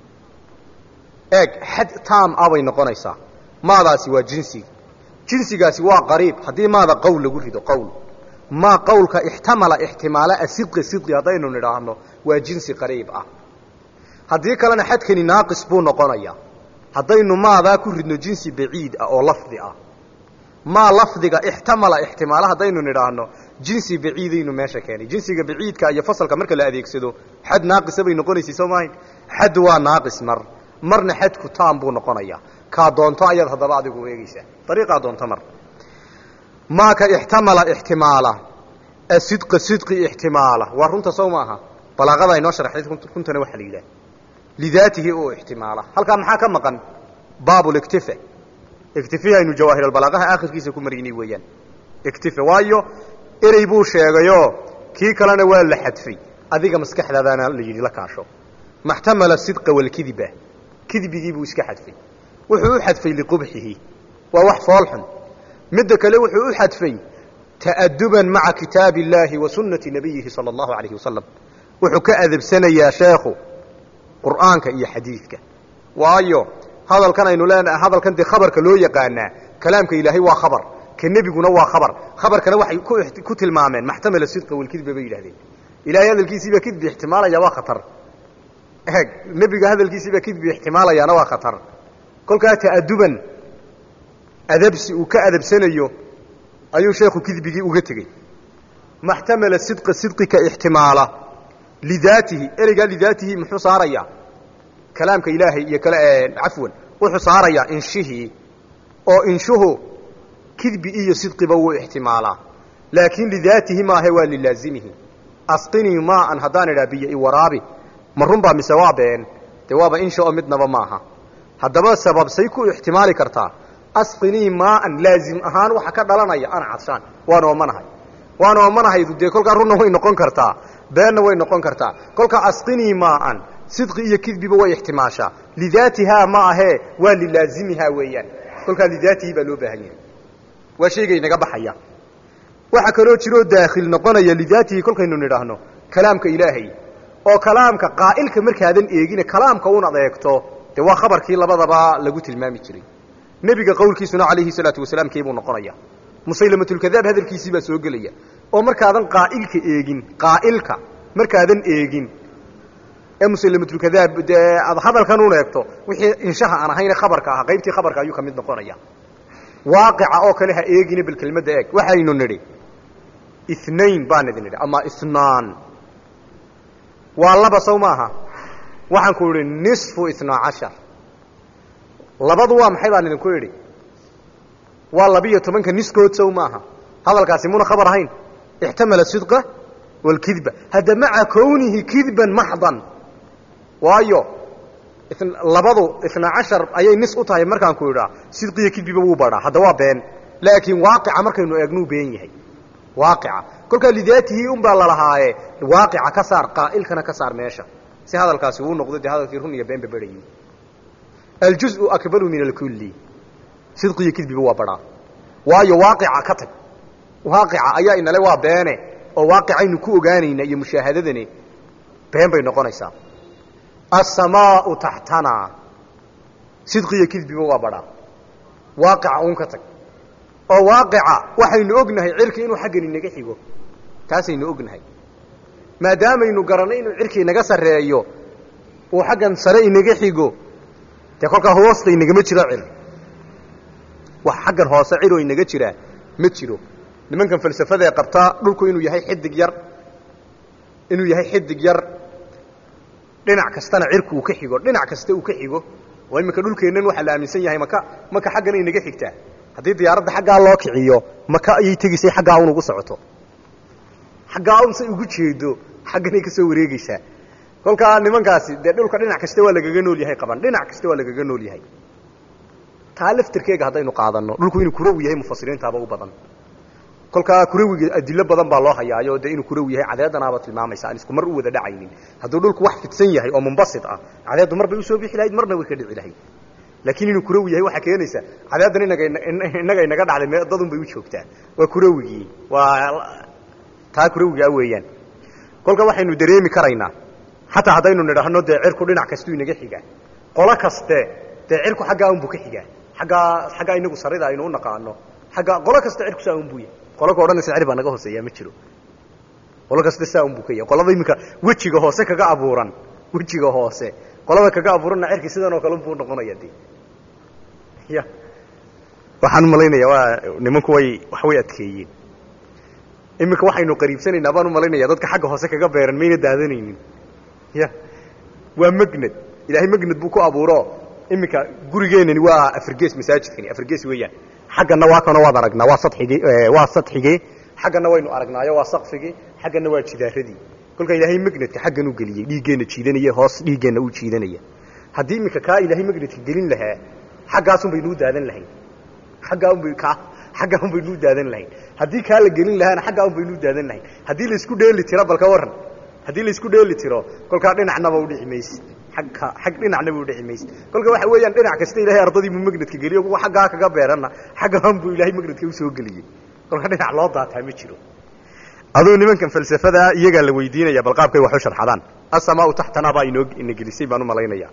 eeg xad taam ah bay noqonaysaa maadaasi waa jinsigii jinsigaasi waa qariib haddii maada qowl lagu rido qowl maa qowlka ixtamala ixtimaala asidqi sidqi haddaynu nidhaahno waa jinsi qariib ah haddii kalena xadkani naaqis buu noqonayaa haddaynu maadaa ku ridno jinsi baciid ah oo lafdi ah maa lafdiga ixtamala ixtimaala haddaynu nidhaahno jinsi baciidaynu meesha keenay jinsiga baciidka iyo fasalka marka la adeegsado xad naaqisa bay noqonaysay soo maahayn xad waa naaqis mar marna xadku taam buu noqonayaa kaa doonto ayaad haddaba adigu eegeysaa dariiqaa doonto mar maaka ixtamala ixtimaala asidqa sidqi ixtimaala waa runta sow maaha balaaqada inoo sharxayd runtana waxaa la yidhaha lidaatihi oo ixtimaala halkaa maxaa ka maqan baabulktife iktifi aynu jawaahiralbalaaqaha aakhirkiisa ku maraynay weeyaan iktife waayo erey buu sheegayoo kii kalena waa la xadfay adiga maskaxdaadaana la yidhi la kaasho maxtamala sidqa walkidiba kidbigii buu iska xadfay wuxuu u xadfay liqubxihi waa wax foolxun midda kale wuxuu u xadfay ta'aduban maca kitaabi illaahi wa sunnati nabiyihi sala allahu alayhi wasalam wuxuu ka adabsanayaa sheekhu qur'aanka iyo xadiidka waayo hadalkan aynu leenahay hadalkan dee khabarka loo yaqaanaa kalaamka ilaahay waa khabar ka nebiguna waa khabar khabarkana waxay ku tilmaameen maxtamala sidqa walkidba bay yidhahdeen ilahay hadalkiisiibaa kidbi ixtimaalaya waa khatar eeg nebiga hadalkiisiibaa kidbi ixtimaalayaana waa khatar kolkaa ta'aduban adabsi uu ka adabsanayo ayuu sheekhu kidbigii uga tegey maxtamala sidqa sidqika ixtimaala lidaatihi ereygaa lidaatihi muxuu saarayaa kalaamka ilaahay iyo kale cafwan wuxuu saarayaa inshihii oo inshuhu kidbi iyo sidqiba wuu ixtimaalaa laakiin lidaatihi maahe waa lilaazimihi asqinii maaan haddaan idhaa biyo i waraabi ma runbaa mise waa been dee waaba insha oo midnaba maaha haddaba sababsay ku ixtimaali kartaa asqinii maaan laazim ahaan waxa ka dhalanaya ana cadshaan waan oomanahay waan oomanahaydu dee kolkaa runna way noqon kartaa beenna way noqon kartaa kolkaa asqinii maaan sidqi iyo kidbiba way ixtimaashaa lidaatihaa ma ahee waa lilaazimihaa weeyaan kolkaa lidaatihi baa loo baahan yahay waa shaygay naga baxaya waxaa kaloo jiroo daakhil noqonaya lidaatihi kolkaynu nidhaahno kalaamka ilaahay oo kalaamka qaa'ilka markaadan eegine kalaamka un adeegto dee waa khabarkii labadaba lagu tilmaami jiray nebiga qowlkiisuna calayhi salaatu wasalaam keebuu noqonaya musaylamatulkadaab hadalkiisii baa soo gelaya oo markaadan qaa'ilka eegin qaa'ilka markaadan eegin ee musaylamatulkadaab dee aad hadalkan un eegto wixii inshaha aan ahayne khabarka ahaa qaybtii khabarka ayuu ka mid noqonaya waaqica oo kale ha eegine bal kelmadda eeg waxaynu nidhi inain baan idin nidhi ama inaan waa laba sow maaha waxaan ku idhi nisfu inaa cashar labadu waa maxay baan idinku idhi waa labiyo tobanka niskood sow maaha hadalkaasi muna khabar ahayn ixtamala sidqa walkidba hadda maca kownihi kidban maxdan waayo labadu inaa cashar ayay nis u tahay markaan ku idhaa sidqiyo kidbiba wuu badhaa hadda waa been laakiin waaqica markaynu eegnuu been yahay waaqica kolkaa lidaatihi un baa lalahaaye waaqica ka saar qaa'ilkana ka saar meesha si hadalkaasi uu noqdo dee hadalkii run iyo beenba berhayey aljuزءu akbaru min alkulli sidqiyo kidbiba waa badhaa waayo waaqica ka tag waaqica ayaa inale waa beene oo waaqicaynu ku ogaanayna iyo mushaahadadani been bay noqonaysaa asamaau taxtana sidqiyo kidbiba waa badhaa waaqica un ka tag oo waaqica waxaynu ognahay cirki inuu xaggan inaga xigo taasaynu ognahay maadaamaynu garanay inuu cirki inaga sarreeyo uu xaggan sare inaga xigo dee kolkaa hoosta inagama jiro cir wax xaggan hoose ciroo inaga jiraa ma jiro nimankan falsafada ee qabtaa dhulku inuu yahay xidig yar inuu yahay xidig yar dhinac kastana cirku uu ka xigo dhinac kasta uu ka xigo oo iminka dhulkeennan waxaa la aaminsan yahay maka maka xaggana inaga xigtaa haddii diyaaradda xaggaa loo kiciyo maka ayay tegisay xaggaa un ugu socoto xaggaa un say ugu jeedo xagganay ka soo wareegeysaa kolkaa nimankaasi dee dhulka dhinac kasta waa lagaga nool yahay qaban dhinac kasta waa lagaga nool yahay taa laftirkeega haddaynu qaadanno dhulku inuu kurawi yahay mufasiriintaaba u badan kolkaa kurawiga adilo badan baa loo hayaayo dee inuu kurawi yahay cadeedanaaba tilmaamaysa aan isku mar u wada dhacaynin hadduu dhulku wax fidsan yahay oo mumbasit ah cadeeddu mar bay usoo bixi lahayd marna way ka dhici lahayd laakiin inuu kurawi yahay waxaa keenaysa cadaadan inaga innaga inaga dhacday me dadun bay u joogtaa waa kurawigii waa taa kurawigaa weeyaan kolka waxaynu dareemi karaynaa xataa haddaynu nidhaahno dee cirku dhinac kastuu inaga xigaa qolo kaste dee cirku xaggaa unbuu ka xigaa aggaa xaggaa inagu sarida aynu u naqaano agga qolo kaste cirku saa unbuu yahay qolo ka odhanaysa cir baa naga hooseeyaa ma jiro qolo kaste saa unbuu ka yahay qolada iminka wejiga hoose kaga abuuran wejiga hoose qolada kaga abuuranna cirki sidan oo kale unbuu noqonaya de ya waxaan umalaynaya waa nimanku way wax way adkeeyeen iminka waxaynu qariibsanaynaa baan umalaynaya dadka xagga hoose kaga beeran mayna daadanaynin ya waa magnad ilaahay magnad buu ku abuuro iminka gurigeenani waa afargees masaajidkani afargees weeyaan xaggana waa kanoo waad aragnaa waa sadxigii waa sadxigii xaggana waynu aragnaayo waa saqfigii xaggana waa jidaaradii kolkaa ilaahay magnadka xaggan u geliyey dhiiggeenna jiidanaya hoos dhiiggeenna uu jiidanaya haddii iminka kaa ilaahay magnadka gelin lahaa xaggaasun baynuu daadan lahayn aggaa unba ka xaggaa un baynuu daadan lahayn haddii kaa la gelin lahaana xaggaa un baynuu daadan lahayn haddii laisku dheeli tiro balka waran haddii laisku dheeli tiro kolkaa dhinacnaba udhici mayse agka xag dhinacnaba udhici mayse kolka waxa weeyaan dhinac kasta ilahay ardadiibuu magnadka geliyo kuwa xaggaa kaga beeranna xaggaan buu ilaahay magnadka usoo geliyey kolka dhinac loo daataa ma jiro aduu nimankan falsafadaa iyagaa la weydiinaya bal qaabkay wax u sharxadaan asamaau taxtanaa baa inoo ina gelisay baan u malaynaya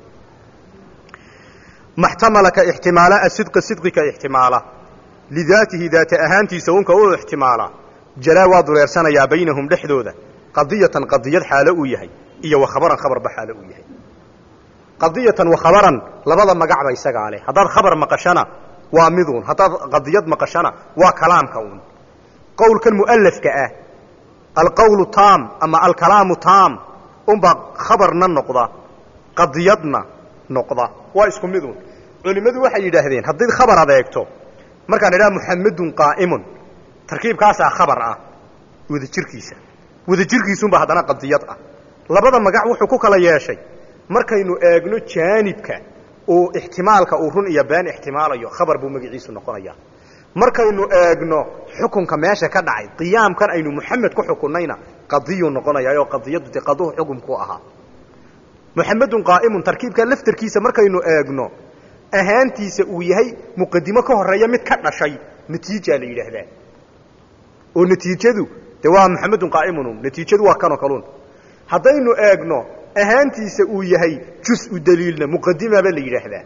maxtamala ka ixtimaala asidqa sidqi ka ixtimaala lidaatihi daata ahaantiisa unka u ixtimaala jalaa waa dureersanayaa baynahum dhexdooda qadiyatan qadiyad xaalo uu yahay iyo wa khabaran khabarba xaalo uu yahay qadiyatan wa khabaran labada magacba isagaa leh haddaad khabar maqashana waa miduun haddaad qadiyad maqashana waa kalaamka uun qowlkan mu'alafka ah alqowlu taam ama alkalaamu taam unbaa khabarna noqda qadiyadna noqda waa isku midun culimmadu waxay yidhaahdeen haddii khabar adeegto markaan idhaha muxamedun qaa'imun tarkiibkaasaa khabar ah wadajirkiisa wadajirkiisunbaa haddana qadiyad ah labada magac wuxuu ku kala yeeshay markaynu eegno jaanibka uu ixtimaalka uu run iyo been ixtimaalayo khabar buu magaciisu noqonayaa markaynu eegno xukunka meesha ka dhacay qiyaamkan aynu muxamed ku xukunnayna qadiyuu noqonayaa oo qadiyaddu de qaduhu xukumku ahaa muxamedun qaa'imun tarkiibka laftarkiisa markaynu eegno ahaantiisa uu yahay muqadimo ka horeeya mid ka dhashay natiijaa la yidhaahdaa oo natiijadu de waa muxamedun qaa'imun natiijadu waa kanoo kaluun haddaynu eegno ahaantiisa uu yahay jus-u daliilna muqadimaba la yidhaahdaa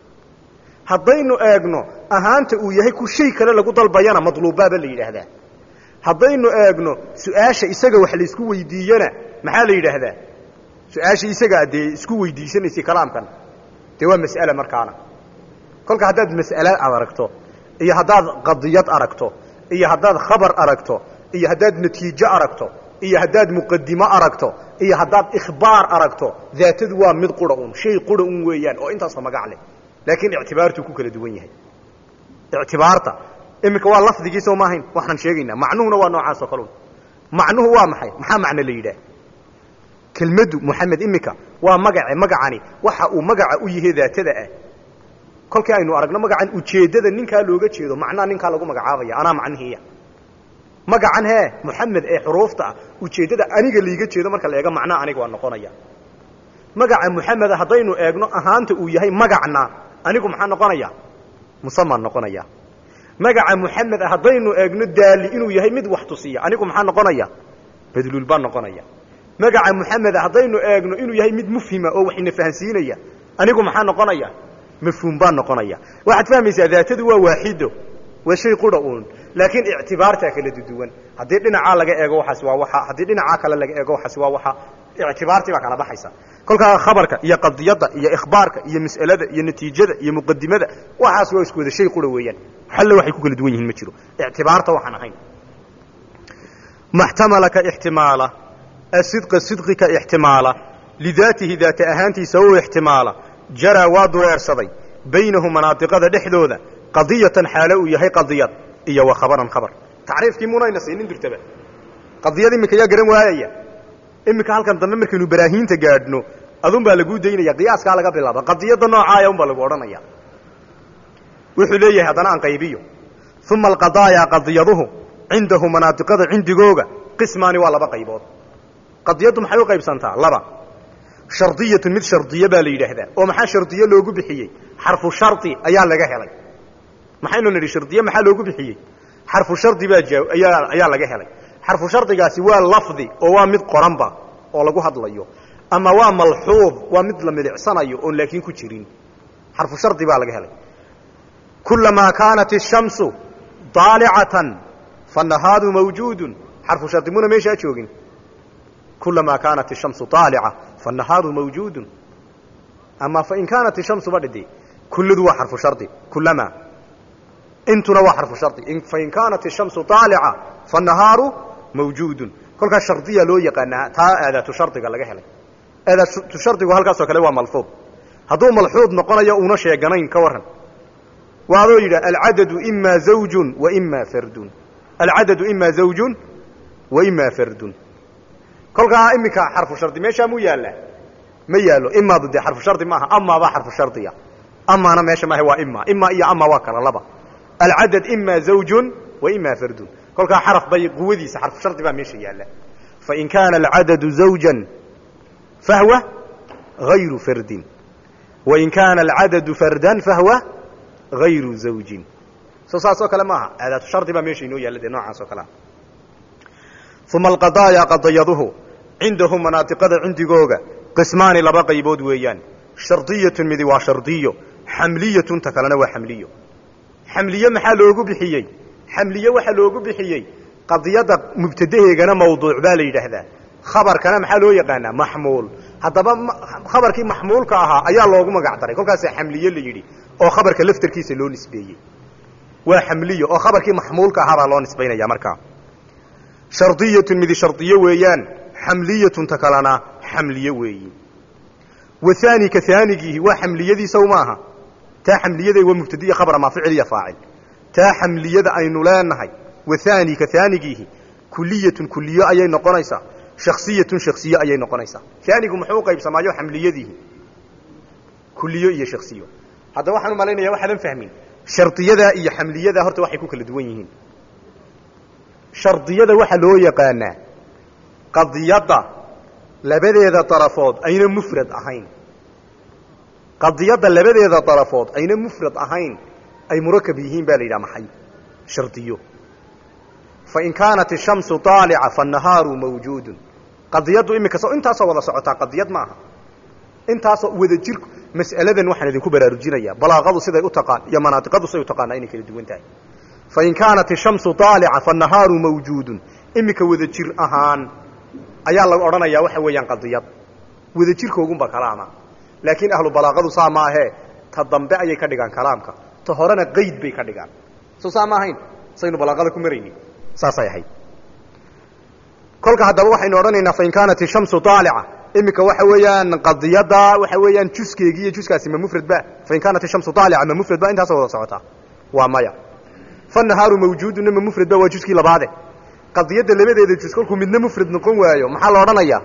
haddaynu eegno ahaanta uu yahay ku shay kale lagu dalbayana madluubbaaba la yidhaahdaa haddaynu eegno su-aasha isaga wax laysku weydiiyena maxaa la yidhaahdaa su-aasha isagaa dee isku weydiisanaysay kalaamkan dee waa mas'ale markaana kolka haddaad mas'ale aad aragto iyo haddaad qadiyad aragto iyo haddaad khabar aragto iyo haddaad natiijo aragto iyo haddaad muqadimo aragto iyo haddaad ikhbaar aragto daatadu waa mid qura un shay qura un weeyaan oo intaasoo magac leh laakiin ictibaartuu ku kala duwan yahay ictibaarta iminka waa lafdigii soo maahayn waxaan sheegaynaa macnuhuna waa noocaasoo kalun macnuhu waa maxay maxaa macno la yidhaah kelmaddu moxamed iminka waa magace magacani waxa uu magaca u yahay daatada ah kolkii aynu aragno magacan ujeeddada ninkaa looga jeedo macnaa ninkaa lagu magacaabaya anaa macnihiiya magacan hee moxamed ee xuruufta ah ujeeddada aniga laiga jeedo marka la eego macnaa aniga waa noqonaya magaca moxameda haddaynu eegno ahaanta uu yahay magacna anigu maxaa noqonaya musaman noqonaya magaca moxamed ah haddaynu eegno daali inuu yahay mid wax tusiya anigu maxaa noqonaya badluul baa noqonaya magaca moxamed ah haddaynu eegno inuu yahay mid mufhima oo wax ina fahansiinaya anigu maxaa noqonaya mafhuum baa noqonaya waxaad fahmaysaa daatadu waa waaxido waa shay qura uun laakiin ictibaartaa kala duduwan haddii dhinacaa laga eego waxaas waa waxa haddii dhinacaa kale laga eego waxaas waa waxa ictibaartii baa kala baxaysa kolkaa khabarka iyo qadiyadda iyo ikhbaarka iyo mas'alada iyo natiijada iyo muqadimada waxaas waa isku wada shay qura weeyaan xalle waxay ku kala duwan yihiin ma jiro ictibaarta waxaan ahayn maxtamala ka ixtimaala asidqa sidqi ka ixtimaala lidaatihi daata ahaantiisa u ixtimaala jaraa waa dureersaday baynahu manaadiqada dhexdooda qadiyatan xaalo uu yahay qadiyad iyo wa khabaran khabar tacriifkii munayna siinin jirtaba qadiyad iminka yaa garan waayaya iminka halkan dambe markaynu baraahiinta gaadhno adun baa laguu daynaya qiyaaskaa laga bilaaba qadiyadda noocaaya un baa lagu odhanaya wuxuu leeyahay haddana aan qaybiyo uma alqadaaya qadiyaduhu cindahu manaadiqada cindigooga qismaani waa laba qaybood qadiyaddu maxay u qaybsantaa laba shardiyatun mid shardiye baa la yidhaahdaa oo maxaa shardiye loogu bixiyey xarfu shardi ayaa laga helay maxaynu nidhi shardiye maxaa loogu bixiyey xarfu shardi baa ayaa ayaa laga helay xarfu shardigaasi waa lafdi oo waa mid qoranba oo lagu hadlayo ama waa malxuud waa mid la milicsanayo oon laakiin ku jirin xarfu shardi baa laga helay kulamaa kaanat ishamsu daalicatan fanahaadu mawjuudun xarfu shardi muna meeshaa joogin kulamaa kaanat ishamsu daalica fanahaadu mawjuudun ama fain kaanat ishamsu badhidi kullidu waa xarfu shardi kulamaa intuna waa xarfu shardi fain kaanat ishamsu daalica fanahaaru mawjuudun kolkaa shardiya loo yaqaanaa taa aadaatu shardiga laga helay aadaatu shardigu halkaasoo kale waa malfuud hadduu malxuud noqonayo una sheeganayn ka warran waa adoo yidhah alcadadu ima zawjun wa ima fardun alcadadu ima zawjun wa ima fardun kolkaa iminka xarfu shardi meeshaa muu yaallaa ma yaallo imaadu dee xarfu shardi maaha amaabaa xarfu shardiya amaana meesha maaha waa ima ima iyo ama waa kala laba alcadad ima zawjun wa ima fardun kolkaa xaraf bay quwadiisa xarfu shardi baa meesha yaalla fain kaana alcadadu zawjan fahwa hayru fardin wain kaana alcadadu fardan fahwa hayru zawjin soo saas oo kale maaha aadaatu shardi baa meesha inoo yaalla dee noocaas oo kalea uma alqadaaya qadayaduhu cindahu manaadiqada cindigooga qismaani laba qaybood weeyaan shardiyatun midi waa shardiyo xamliyatun ta kalena waa xamliyo xamliye maxaa loogu bixiyey xamliye waxaa loogu bixiyey qadiyadda mubtadaheegana mawduuc baa la yidhaahdaa khabarkana maxaa loo yaqaanaa maxmuul haddaba khabarkii maxmuulka ahaa ayaa loogu magac daray kolkaasaa xamliye la yidhi oo khabarka laftarkiisa loo nisbeeyey waa xamliyo oo khabarkii maxmuulka ahaa baa loo nisbaynaya markaa shardiyatun midi shardiyo weeyaan xamliyatun ta kalena xamliye weeyi wahaani ka haanigiihi waa xamliyadiisa maaha taa xamliyada waa mubtadiya khabra maa ficil iyo faacil taa xamliyada aynu leenahay wahaani ka haanigiihi kuliyatun kuliyo ayay noqonaysaa shaksiyatun shaksiyo ayay noqonaysaa haanigu muxuu u qaybsamaayo xamliyadiihi kuliyo iyo shaksiyo haddaba waxaan u malaynaya waxaadan fahmin shardiyada iyo xamliyada horta waxay ku kala duwan yihiin shardiyada waxaa loo yaqaanaa qadiyadda labadeeda darafood ayna mufrad ahayn qadiyadda labadeeda darafood ayna mufrad ahayn ay murakab yihiin baa la yidhaha maxay shardiyo fain kaanat ishamsu aalica fanahaaru mawjuudun qadiyaddu iminka intaasoo wada socotaa qadiyad ma aha intaasoo wada jirku mas'aladan waxaan idinku baraarujinayaa balaaqadu siday u taqaan iyo manaadiqadu siday u taqaanaa inay kala duwan tahay fain kaanat ishamsu aalica fanahaaru mawjuudun iminka wada jir ahaan ayaa la odhanayaa waxa weeyaan qadiyad wada jirkoogunba kalaama laakiin ahlu balaaqadu saa ma ahee ta dambe ayay ka dhigaan kalaamka ta horena qayd bay ka dhigaan soo saa ma ahayn saynu balaaqada ku maraynin saasay ahayd kolka haddaba waxaynu odhanaynaa fain kaanat ishamsu aalica iminka waxa weeyaan qadiyadda waxa weeyaan juskeegi iyo juskaasi ma mufrad ba fain kaanat ishamsu aalica ma mufrad ba intaasoo wada socotaa waa maya fanahaaru mawjuuduna ma mufrad ba waa juskii labaade qadiyadda labadeeda jus kolkuu midna mufrad noqon waayo maxaa la odhanayaa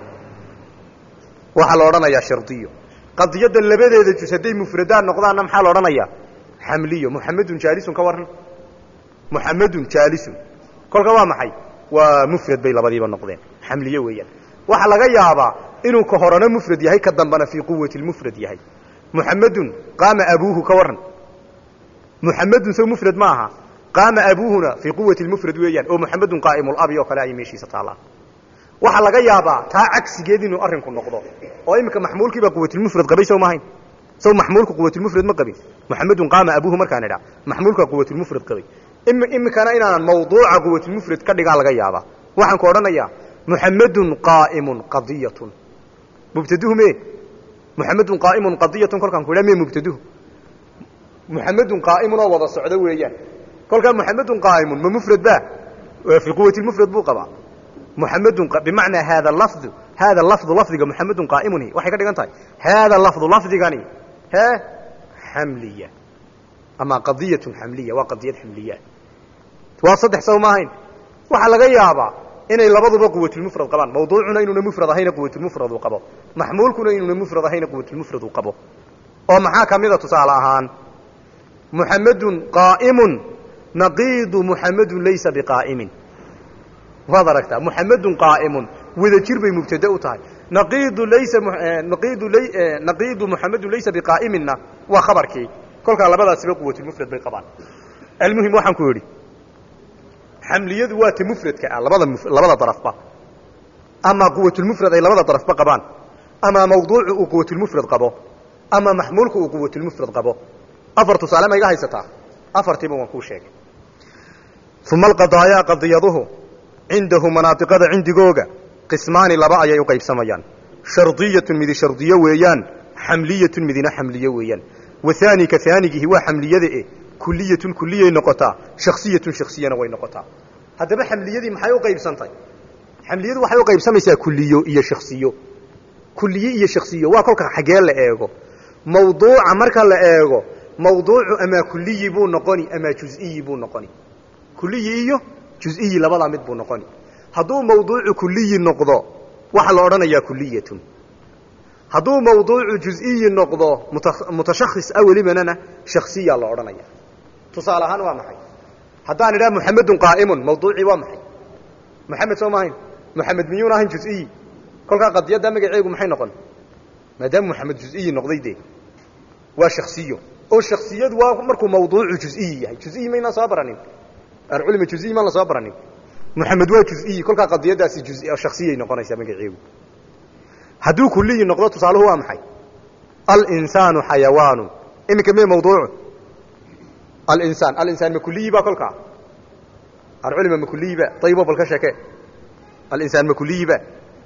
waxaa la odhanayaa shardiyo qadiyadda labadeeda jus hadday mufradaan noqdaanna maxaa la odhanayaa xamliyo muxamedun jaalisun ka warran muxamedun jaalisun kolka waa maxay waa mufrad bay labadiiba noqdeen xamliye weeyaan waxaa laga yaabaa inuu ka horena mufrad yahay ka dambana fii quwati lmufrad yahay muxamedun qaama abuuhu ka warran muxamedun sow mufrad ma aha qaama abuuhuna fii quwati lmufrad weeyaan oo muxamedun qaa'imulabi oo kale ayay meeshiisa taallaa waxaa laga yaabaa taa cagsigeed inuu arrinku noqdo oo iminka maxmuulkiibaa quwatilmufrad qabay sow maahayn sow maxmuulku quwatilmufrad ma qabin muxamedun qaama abuuhu markaan idhaa maxmuulkaa quwatilmufrad qabay iminkana inaanan mawduuca quwatilmufrad ka dhigaa laga yaabaa waxaan ku odhanayaa muxamedun qaa'imun qadiyatun mubtaduhu me muxamedun qaa'imun qadiyatun kolkaan ku idhaa me mubtaduhu muxamedun qaa'imun oo wada socdo weeyaan kolkaa muxamedun qaa'imun ma mufrad ba fii quwati lmufrad buu qabaa muxamedun bimacnaa haada lafdu haada lafdu lafdiga muxamedun qaa'imun waxay ka dhigan tahay haada lafdu lafdigani hee xamliya ama qadiyatun xamliya waa qadiyad xamliya waa saddex saw ma ahayn waxaa laga yaabaa inay labaduba quwatulmufrad qabaan mawduucuna inuuna mufrad ahayna quwatulmufrad uu qabo maxmuulkuna inuuna mufrad ahayna quwatulmufrad uu qabo oo maxaa ka mida tusaale ahaan muxamedun qaa'imun naqiidu muxamedun laysa biqaa'imin waad aragtaa muxamedun qaa'imun wada jir bay mubtade u tahay naqiidu laysa naqiidu naqiidu muxamedun laysa biqaa'iminna waa khabarkii kolkaa labadaasiba quwatulmufrad bay qabaan almuhim waxaan ku yidhi xamliyadu waa ta mufradka ah labada labada darafba ama quwatulmufrad ay labada darafba qabaan ama mawduucu uu quwatulmufrad qabo ama maxmuulku uu quwatulmufrad qabo afar tusaale ma iga haysataa afartiiba waan kuu sheegay uma alqadaayaa qadiyaduhu cindahu manaadiqada cindigooga qismaani laba ayay u qaybsamayaan shardiyatun midi shardiyo weeyaan xamliyatun midina xamliyo weeyaan wahaani ka haanigihi waa xamliyada e kuliyatun kuliyay noqotaa shaksiyatun shaksiyana way noqotaa haddaba xamliyadii maxay u qaybsantay xamliyadu waxay u qaybsamaysaa kuliyo iyo shaksiyo kuliye iyo shaksiyo waa kolka xaggee la eego mawduuca marka la eego mawduucu amaa kuliyi buu noqoni amaa juziyi buu noqoni kuliyi iyo juziyi labadaa mid buu noqoni hadduu mawduucu kuliyi noqdo waxaa la odhanayaa kuliyatun hadduu mawduucu juziyi noqdo mutashakhis a welibanana shaksiya la odhanaya tusaale ahaan waa maxay haddaan idhaha muxamedun qaa'imun mawduucii waa maxay muxamed soo maahayn muxamed miyuuna ahayn juziyi kolkaa qadiyadda magaceegu maxay noqon maadaama muxamed juziyi noqday dee waa shaksiyo oo shaksiyadu waa markuu mawduucu juziyi yahay juziyi maynaan soo baranin alculima juziyi maan la soo baranin muxamed waa juziyi kolkaa qadiyadaasi shaksiyay noqonaysaa magaceegu hadduu kuliyi noqdo tusaaluhu waa maxay alinsaanu xayawaanu iminka me mawduucu alinsaan alinsaan ma kuliyi ba kolkaa alculima ma kuliyi ba ayibo bal ka sheeke alinsaan ma kuliyi ba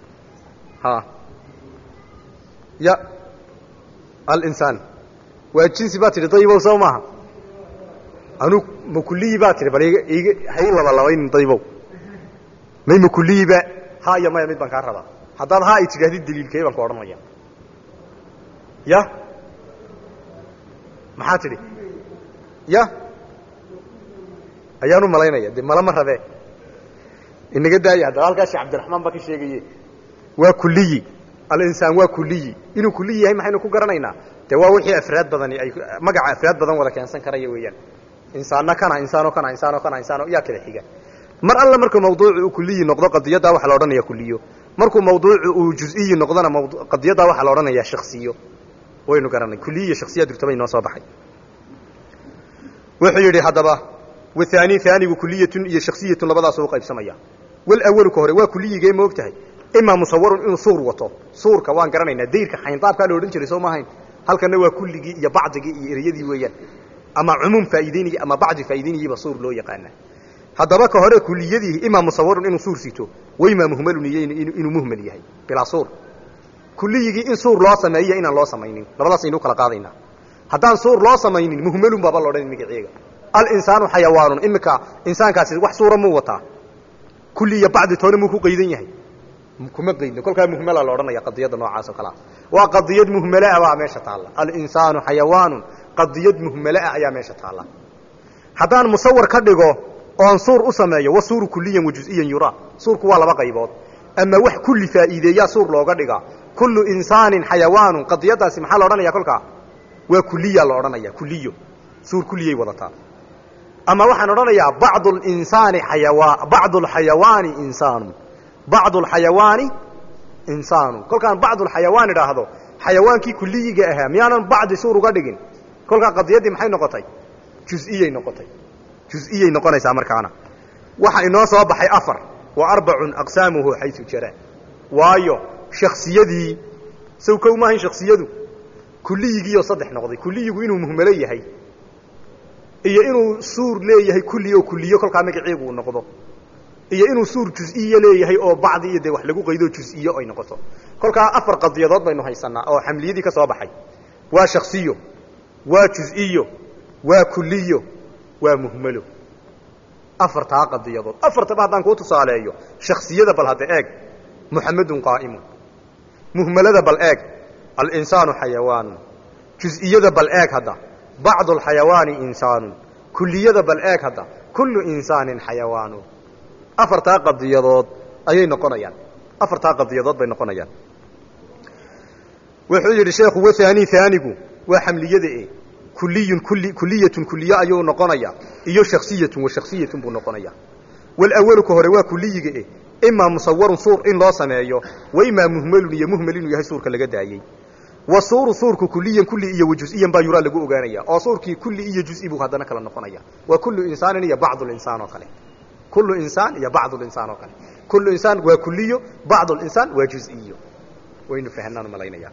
ha ya alinsaan waa jinsi baa tidhi dayibow soo maaha anu ma kuliyi baa tidhi bal iga hay laba labaynin dayibow may ma kuliyiba ha iyo maya mid baan kaa rabaa haddaad haa ay tidhahdid daliilkee baan ku odhanaya ya maxaa tidhi ya ayaan u malaynaya de mala ma rabe inaga daaya haddaba halkaa sheekh cabdiraxmaan baa ka sheegaye waa kuliyi alinsaan waa kuliyi inuu kuliyi yahay maxaynu ku garanaynaa de waa wixii afraad badani ay magaca afraad badan wada keensan karaya weeyaan insaanna kana insaano kana insaano kana insaano yaa kala xiga mar alla markuu mawduucu uu kuliyi noqdo qadiyaddaa waxaa la odhanaya kuliyo markuu mawduucu uu juziyi noqdona qadiyaddaa waxaa la odhanayaa shaksiyo waynu garanay kuliyi iyo shaksiya durtabay noo soo baxay wuxuu yidhi haddaba wahaani haanigu kuliyatun iyo shaksiyatun labadaasuu uqaybsamaya walawalu ka hore waa kuliyigee ma og tahay imaa musawarun inuu suur wato suurka waan garanaynaa dayrka xayndaabkaa la odhan jiray soo maahayn halkanna waa kulligii iyo bacdigii iyo ereyadii weeyaan ama cumuum faa'iideynaya ama bacdi faa'iideynayiba suur loo yaqaana haddaba ka hore kuliyadii imaa musawarun inuu suur sito waimaa muhmalun iyo inuu muhmal yahay bilaa suur kuliyigii in suur loo sameeyo inaan loo samaynin labadaas aynu kala qaadaynaa haddaan suur loo samaynin muhmalun baaba la odhan magaceega alinsaanu xayawaanun iminka insaankaasi wax suura muu wataa kulli iyo bacdi toona muu ku qaydan yahay kuma qaydno kolkaa muhmala la odhanaya qadiyadda noocaas oo kalea waa qadiyad muhmalaa baa meesha taalla alinsaanu xayawaanun qadiyad muhmalaa ayaa meesha taalla haddaan musawar ka dhigo oon suur u sameeyo wa suuru kuliyan wa juziyan yuraa suurku waa laba qaybood ama wax kulli faa'iideeyaa suur looga dhigaa kullu insaanin xayawaanun qadiyaddaasi maxaa la odhanaya kolkaa waa kuliya la odhanaya kuliyo suur kuliyay wadataa ama waxaan odhanayaa bacdu linsaani xayawa bacdu alxayawaani insaanu bacdu alxayawaani insaanu kolkaan bacdu alxayawaan idhaahdo xayawaankii kuliyiga ahaa miyaanan bacdi suur uga dhigin kolkaa qadiyaddii maxay noqotay juz'iyay noqotay juz'iyay noqonaysaa markaana waxa inoo soo baxay afar wa arbacun aqsaamuhu xayu jara waayo shaksiyadii sow kow maahayn shaksiyadu kuliyigiioo saddex noqday kuliyigu inuu muhmalo yahay iyo inuu suur leeyahay kulli oo kuliyo kolkaa magaceegu uu noqdo iyo inuu suur juziye leeyahay oo bacdi iyo dee wax lagu qaydo juziyo ay noqoto kolkaa afar qadiyadood baynu haysanaa oo xamliyadii ka soo baxay waa shaksiyo waa juziyo waa kuliyo waa muhmalo afartaa qadiyadood afartaba haddaan kuu tusaaleeyo shaksiyada bal hadda eeg muxamedun qaa'imun muhmalada bal eeg alinsaanu xayawaanun juz'iyada bal eeg hadda bacdu alxayawaani insaanun kuliyada bal eeg hadda kullu insaanin xayawaanun afartaa qadiyadood ayay noqonayaan afartaa qadiyadood bay noqonayaan wuxuu yidhi sheekhu wahaani haanigu waa xamliyada e kuliyun kuli kuliyatun kuliye ayuu noqonayaa iyo shaksiyatun wa shaksiyatun buu noqonayaa walawalu ka hore waa kuliyiga e imaa musawarun suur in loo sameeyo wa imaa muhmalun iyo muhmal inuu yahay suurka laga daayey wa suuru suurku kuliyan kulli iyo wa juziyan baa yuraa lagu ogaanaya oo suurkii kulli iyo juzi buu haddana kala noqonaya waa kullu insaanin iyo bacdu linsaan oo kale kullu insaan iyo bacdu linsaan oo kale kullu insaan waa kuliyo bacdu linsaan waa juziyo waynu fahnaan malaynaya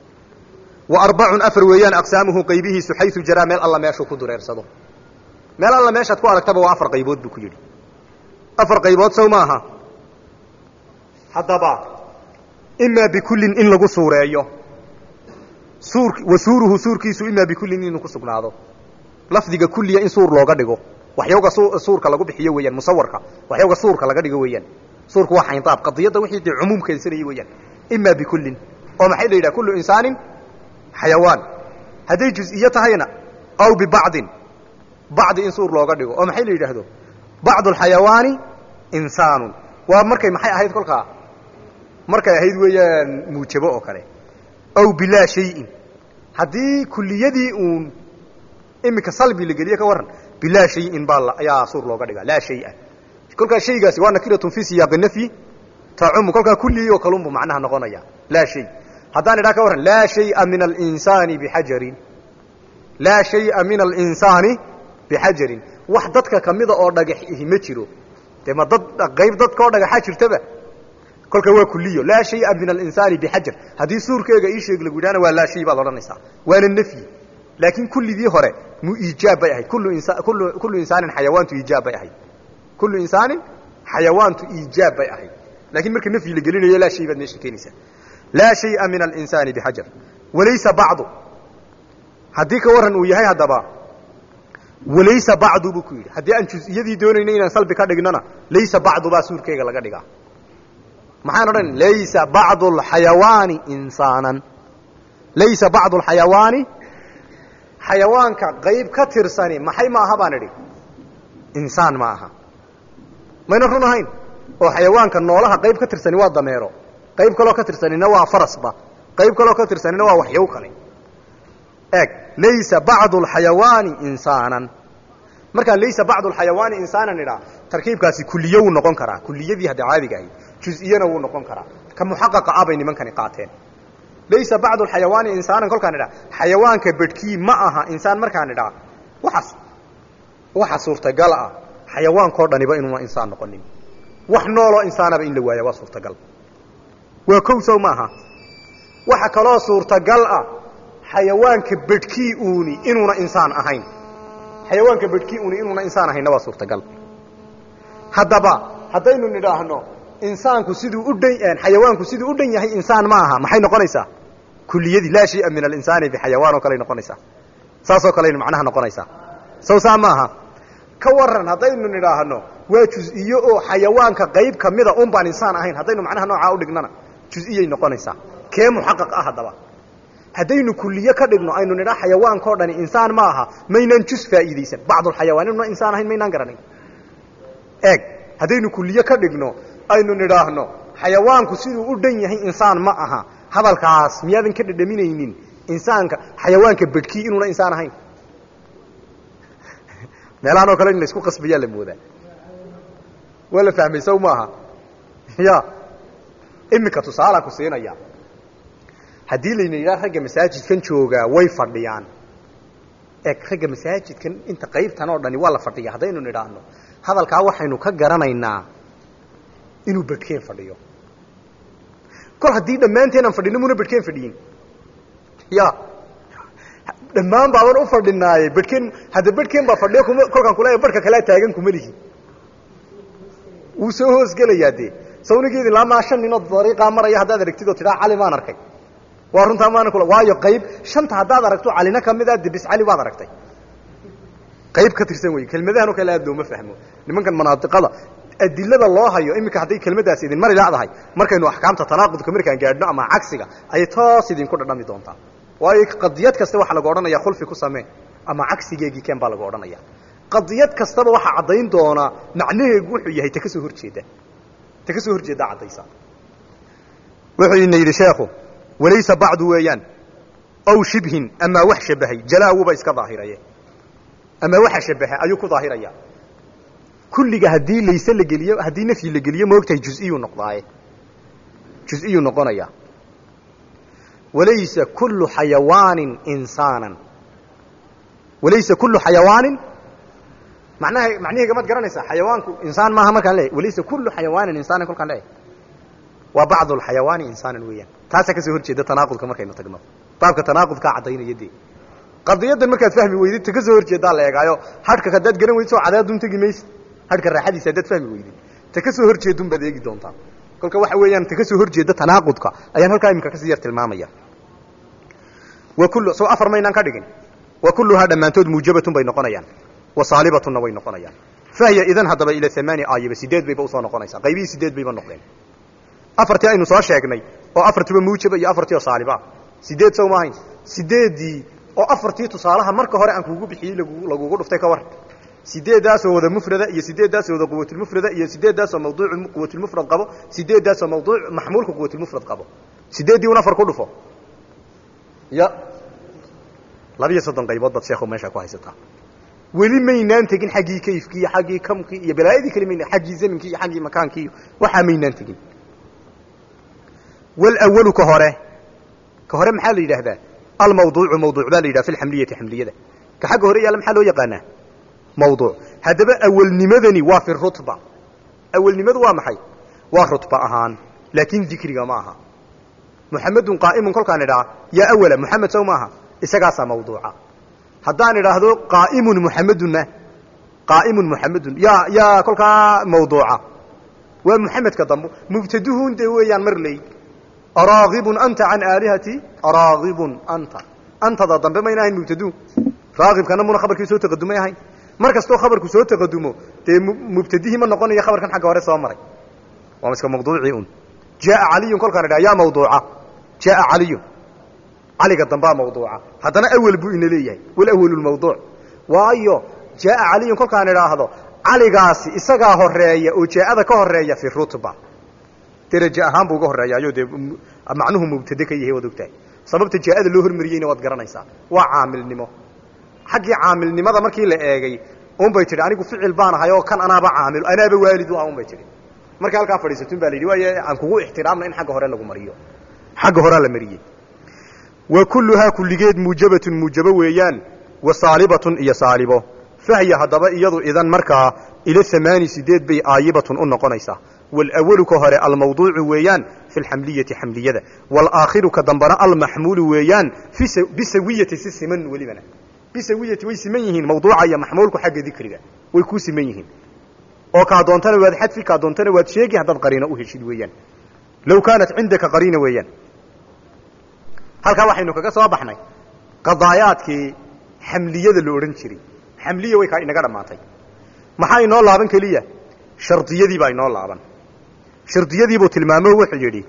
wa arbacun afar weeyaan aqsaamuhu qaybihiisu xayu jaraa meel alla meeshuu ku dureersado meel alla meeshaad ku aragtaba waa afar qaybood buu ku yidhi afar qaybood sow maaha haddaba imaa bikullin in lagu suureeyo suur wa suuruhu suurkiisu imaa bikullin inuu ku sugnaado lafdiga kulliya in suur looga dhigo waxyawga suurka lagu bixiyo weeyaan musawarka waxyawga suurka laga dhigo weeyaan suurku waa xayndaab qadiyadda wixii dee cumuum keensanayay weeyaan imaa bikullin oo maxay la yidhaha kullu insaanin xayawaan hadday juziye tahayna aw bibacdin bacdi in suur looga dhigo oo maxay la yidhaahdo bacdu alxayawaani insaanun waa markay maxay ahayd kolkaa markay ahayd weeyaan muujabo oo kale aw bilaa shayin haddii kuliyadii uun iminka salbi la geliye ka warran bilaa shayin baa ayaa suur looga dhigaa laa shaya kolkaa shaygaasi waa nakiratun fii siyaaqi nafyi tacumu kolkaa kulligii oo kalunbu macnaha noqonaya laa shay haddaan idhaha ka warran laa shaya min alinsaani bixajarin laa shaya min alinsaani bixajarin wax dadka kamida oo dhagax ihi ma jiro dee ma dad qayb dadka oo dhagaxa jirtaba kolka waa kuliyo laa shaya min alinsaani bixajar haddii suurkeega ii sheeg lagu yidhahna waa laa shay baad odhanaysaa waana nafyi laakiin kulligii hore mu iijaab bay ahayd kullu insa kullu kullu insaanin xayawaantu iijaab bay ahayd kullu insaanin xayawaantu iijaab bay ahayd laakiin marka nafyi la gelinayo laa shay baad meesha keenaysaa laa shaya min alinsaani bixajar walaysa bacdu haddii ka warran uu yahay haddaba walaysa bacdu buu ku yidhi haddii aan juz'iyadii doonayno inaan salbi ka dhignona laysa bacdu baa suurkeega laga dhigaa maxaan odhan laysa bacdu alxayawaani insaanan laysa bacdu alxayawaani xayawaanka qayb ka tirsani maxay ma aha baan idhi insaan ma aha mayna run ahayn oo xayawaanka noolaha qayb ka tirsani waa dameero qayb kaloo ka tirsanina waa farasba qayb kaloo ka tirsanina waa waxyow kale eeg laysa bacdu alxayawaani insaanan markaan laysa bacdu alxayawaani insaanan idhaa tarkiibkaasi kuliye wuu noqon karaa kuliyadii hadda caadiga ahayd juz-iyana wuu noqon karaa ka muxaqaqa ah bay nimankani qaateen laysa bacdu alxayawaani insaanan kolkaan idhaa xayawaanka bedhkii ma aha insaan markaan idhaa waxaas waxa suurtagal ah xayawaankao dhaniba inuuna insaan noqonin wax nooloo insaanaba in la waaya waa suurtagal waa kow sow maaha waxa kaloo suurtagal ah xayawaanka bedhkii uuni inuuna insaan ahayn xayawaanka bedhkii uuni inuuna insaan ahaynna waa suurtagal haddaba haddaynu nidhaahno insaanku siduu u dhan xayawaanku siduu u dhan yahay insaan ma aha maxay noqonaysaa kuliyadii laa shaya min alinsaani bixayawaan oo kaley noqonaysaa saasoo kaleynu macnaha noqonaysaa sow saa ma aha ka waran haddaynu nidhaahno waa juz-iyo oo xayawaanka qayb kamida un baan insaan ahayn haddaynu macnaha noocaa udhignana juz-iyay noqonaysaa kee muxaqaq ah haddaba haddaynu kuliye ka dhigno aynu nidhaa xayawaankao dhani insaan ma aha maynaan juz faa'iidaysan bacdulxayawaan inuuna insaan ahayn maynaan garanay eeg haddaynu kuliye ka dhigno aynu nidhaahno xayawaanku siduu u dhan yahay insaan ma aha hadalkaas miyaadan ka dhadhaminaynin insaanka xayawaanka bedhkii inuuna insaan ahayn meelahan oo kale in laisku qasbayaa la moodaa waa la fahmay sow maaha ya iminka tusaalaa ku siinaya haddii layna yidhaha ragga masaajidkan joogaa way fadhiyaan eeg ragga masaajidkan inta qaybtan oo dhani waa la fadhiya haddaynu nidhaahno hadalkaa waxaynu ka garanaynaa inuu bedhkeen fadhiyo kol haddii dhammaanteen aan fadhino muna bedhkeen fadhiyin ya dhammaan baaban u fadhinaaye bedhkeen hadda bedhkeen baa fadhiyo kuma kolkaan kule barhka kalea taagan kuma lihi wuu soo hoosgelayaa dee sawnigeedi laamaa shan ninoo dariiqaa maraya haddaad aragtid oo tidhaa cali maan arkay waa runtaa maana kula waayo qayb shanta haddaad aragto calina kamid a debis cali waad aragtay qayb ka tirsan wey kelmadahan oo kale aad looma fahmo nimankan manaadiqada adilada loo hayo iminka hadday kelmadaas idin mari ladahay markaynu axkaamta tanaaqudka markaan gaadhno ama cagsiga ayay toos idinku dhadhami doontaa waayo qadiyad kasta waxaa lagu odhanaya khulfi ku samee ama cagsigeegii keen baa lagu odhanaya qadiyad kastaba waxaa caddayn doonaa macnaheegu wuxuu yahay ta ka soo horjeeda ta ka soo horjeeddaa caddaysa wuxuu ina yidhi sheekhu walaysa bacdu weeyaan aw shibhin amaa wax shabahay jalaawuba iska daahiraye ama waxa shabaha ayuu ku daahiraya kulliga haddii layse la geliyo haddii nafyi la geliyo moogtahay juz-iyuu noqdaaye juz-iyuu noqonaya walaysa kullu xayawaanin insaanan walaysa kullu xayawaanin manaha macnaheyga maad garanaysaa xayawaanku insaan maaha markaan leeyahy walaysa kullu xayawaanin insaanan kolkaan leeyahy waa bacdu alxayawaani insaanan weeyaan taasaa kasoo horjeeda tanaaqudka markaynu tagno baabka tanaaqudkaa caddaynaya dee qadiyaddan markaad fahmi weydid ta ka soo horjeedaa la eegaayo hadhka haddaad garan weydid soo cadaadun tegi maysid hadhka raaxadiisa haddaad fahmi weydid ta ka soo horjeedun baad eegi doontaa kolka waxa weeyaan ta ka soo horjeeda tanaaqudka ayaan halkaa iminka kasii yar tilmaamaya wa kullu soo afar maynaan ka dhigin wa kulluhaa dhammaantood muujabatun bay noqonayaan wa saalibatunna way noqonayaan fahiya idan haddaba ila amaani aayiba sideed bayba usoo noqonaysaa qaybihii sideed bayba noqdeen afartii aynu soo sheegnay oo afartiiba muujaba iyo afartii oo saaliba sideed sow maahayn sideeddii oo afartii tusaalaha marka hore aan kuugu bixiyey lagugu dhuftay ka war sideeddaasoo wada mufrada iyo sideeddaasoo wada quwatulmufrada iyo sideeddaasoo mawduucu quwatulmufrad qabo sideeddaasoo mawduuc maxmuulka quwatulmufrad qabo sideeddii un afar ku dhufo ya labiyo soddon qaybood baad sheekhu meeshaa ku haysataa weli maynaan tegin xaggii kayfkii iyo xaggii kamkii iyo balaayadii kale mayna xaggii zaminkii iyo xaggii makaankii iyo waxaa maynaan tegin walawalu ka hore ka hore maxaa la yidhaahdaa almawduucu mawduuc baa la yidhaha fi lxamliyati xamliyada ka xagga hore yaalla maxaa loo yaqaanaa mawduuc haddaba awalnimadani waa fi rutba awalnimadu waa maxay waa rutba ahaan laakiin dikriga ma aha muxamedun qaa'imun kolkaan idhaa yaa awala muxamed sow maaha isagaasaa mawduuca haddaan idhaahdo qaa'imun muxamedunna qaa'imun muxamedun yaa yaa kolkaa mawduuca waa muxamedka dambo mubtaduhun dee weeyaan mar ley araagibun anta can aalihati araagibun anta antada dambe mayna ahayn mubtadu raagibkana muna khabarkii soo taqadumay ahayn mar kastoo khabarku soo taqadumo dee mubtadihii ma noqonayo khabarkan xagga hore soo maray waa iska mawduucii un jaaa caliyun kolkaan idhaha yaa mawduuca jaaa caliyun caliga dambaa mawduuca haddana awel buu ina leeyahay walawelulmawduuc waayo jaaa caliyun kolkaan idhaahdo caligaasi isagaa horeeya oo jaaada ka horeeya fi rutba deraje ahaan buu uga horeeyaayo dee macnuhu mubtade ka yahay waad ogtahay sababta jaaada loo hormariyeyna waad garanaysaa waa caamilnimo xaggii caamilnimada markii la eegay unbay tidhi anigu ficil baan ahay oo kan anaaba caamil anaaba waalid u ah unbay tidhi markii halkaa fadhiisatun baa la yidhi waaye aan kugu ixtiraamna in xagga hore lagu mariyo xagga horea la mariyey wa kulluhaa kulligeed muujabatun muujabo weeyaan wa saalibatun iyo saalibo fahya haddaba iyadu idan markaa ila amaani sideed bay aayibatun u noqonaysaa walawalu ka hore almawduucu weeyaan fi lxamliyati xamliyada walaakhiru ka dambana almaxmuulu weeyaan bisawiyati si siman welibana bisawiyati way siman yihiin mawduuca iyo maxmuulku xagga dikriga way ku siman yihiin oo kaa doontana waad xadfi kaa doontana waad sheegi haddaad qariino u heshid weeyaan low kaanat cindaka qariina weeyaan halkaa waxaynu kaga soo baxnay qadaayaadkii xamliyada la odhan jiray xamliya way kaa inaga dhammaatay maxaa inoo laaban keliya shardiyadii baa inoo laaban shardiyadiibuu tilmaamo wuxuu yidhi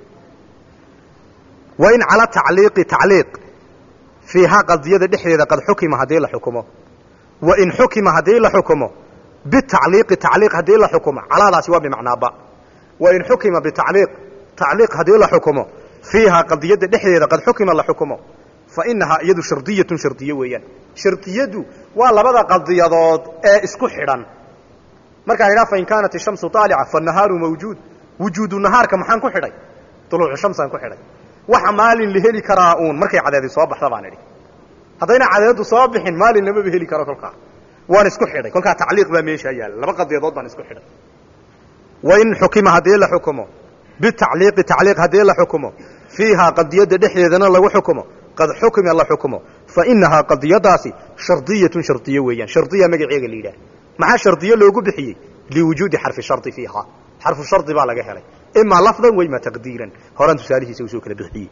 wa in cala tacliiqi tacliiq fiihaa qadiyada dhexdeeda qad xukima haddii la xukumo wa in xukima haddii la xukumo bitacliiqi tacliiq haddii la xukumo calaadaasi waa bimacnaaba wa in xukima bitacliiq tacliiq haddii la xukumo fiihaa qadiyada dhexdeeda qad xukima la xukumo fa inahaa iyadu shardiyatun shardiye weeyaan shardiyadu waa labada qadiyadood ee isku xidhan markaan idhaha fain kaanat ishamsu aalica fanahaaru mawjuud wujuudu nahaarka maxaan ku xidhay duluucu shamsaan ku xidhay waxa maalin la heli karaa uun markay cadeedi soo baxda baan idhi haddayna cadeedu soo bixin maalin lamaba heli karo kolkaa waan isku xidhay kolkaa tacliiq baa meeshaa yaalla laba qadiyadood baan isku xidhay wain xukima haddii la xukumo bitacliiqi tacliiq haddii la xukumo fiihaa qadiyadda dhexdeedana lagu xukumo qad xukima la xukumo fa inahaa qadiyadaasi shardiyatun shardiye weeyaan shardiya magaceega la yidhaah maxaa shardiye loogu bixiyey liwujuudi xarfi shardi fiihaa xarfu shardi baa laga helay imaa lafdan wa imaa taqdiiran horaan tusaalihiisa usoo kala bixiyey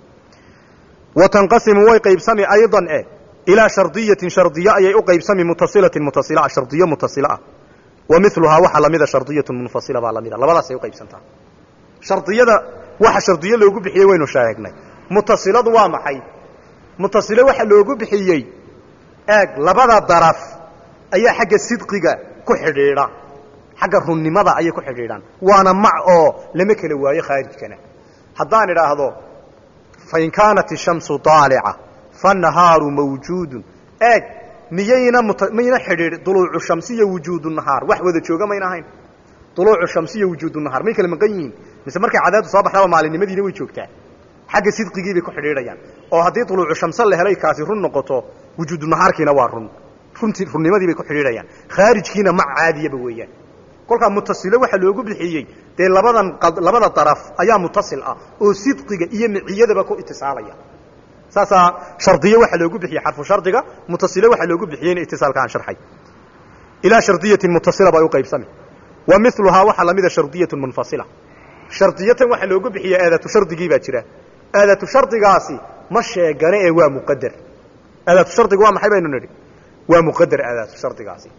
wa tanqasimu way qaybsami aydan e ilaa shardiyatin shardiye ayay u qaybsami mutasilatin mutasila shardiyo mutasila ah wa miluhaa waxaa lamida shardiyatun munfasila baa lamida labadaasay uqaybsantaa shardiyada waxa shardiye loogu bixiyey waynu sheegnay mutasiladu waa maxay mutasilo waxa loogu bixiyey eeg labada daraf ayaa xagga sidqiga ku xidhiidha xagga runnimada ayay ku xidhiidhaan waana mac oo lama kala waayo khaarijkana haddaan idhaahdo fain kaanat ishamsu aalica fanahaaru mawjuudun eeg miyayna mayna xidhiidh duluucu shamsiya wujuudu nahaar wax wada jooga mayna ahayn duluucu shamsiya wujuudu nahaar may kala maqan yihiin mise markay cadaadu soo baxdaba maalinimadiina way joogtaa xagga sidqigii bay ku xidhiidhayaan oo haddii duluucu shamse la helay kaasi run noqoto wujuudu nahaarkiina waa run runtii runnimadii bay ku xidhiidhayaan khaarijkiina mac caadiyaba weeyaan kolkaa mutasilo waxaa loogu bixiyey dee labadan labada daraf ayaa mutasil ah oo sidqiga iyo miciyadaba ku itisaalaya saasaa shardiye waxaa loogu bixiyey xarfu shardiga mutasile waxaa loogu bixiyeyna itisaalka aan sharxay ilaa shardiyatin mutasila bay u qaybsami wa miluhaa waxaa lamida shardiyatun munfasila shardiyatan waxaa loogu bixiya aadatu shardigii baa jira aadatu shardigaasi ma sheegane ee waa muqadar aadatu shardiga waa maxay baynu nidhi waa muqadar aadaatu shardigaasi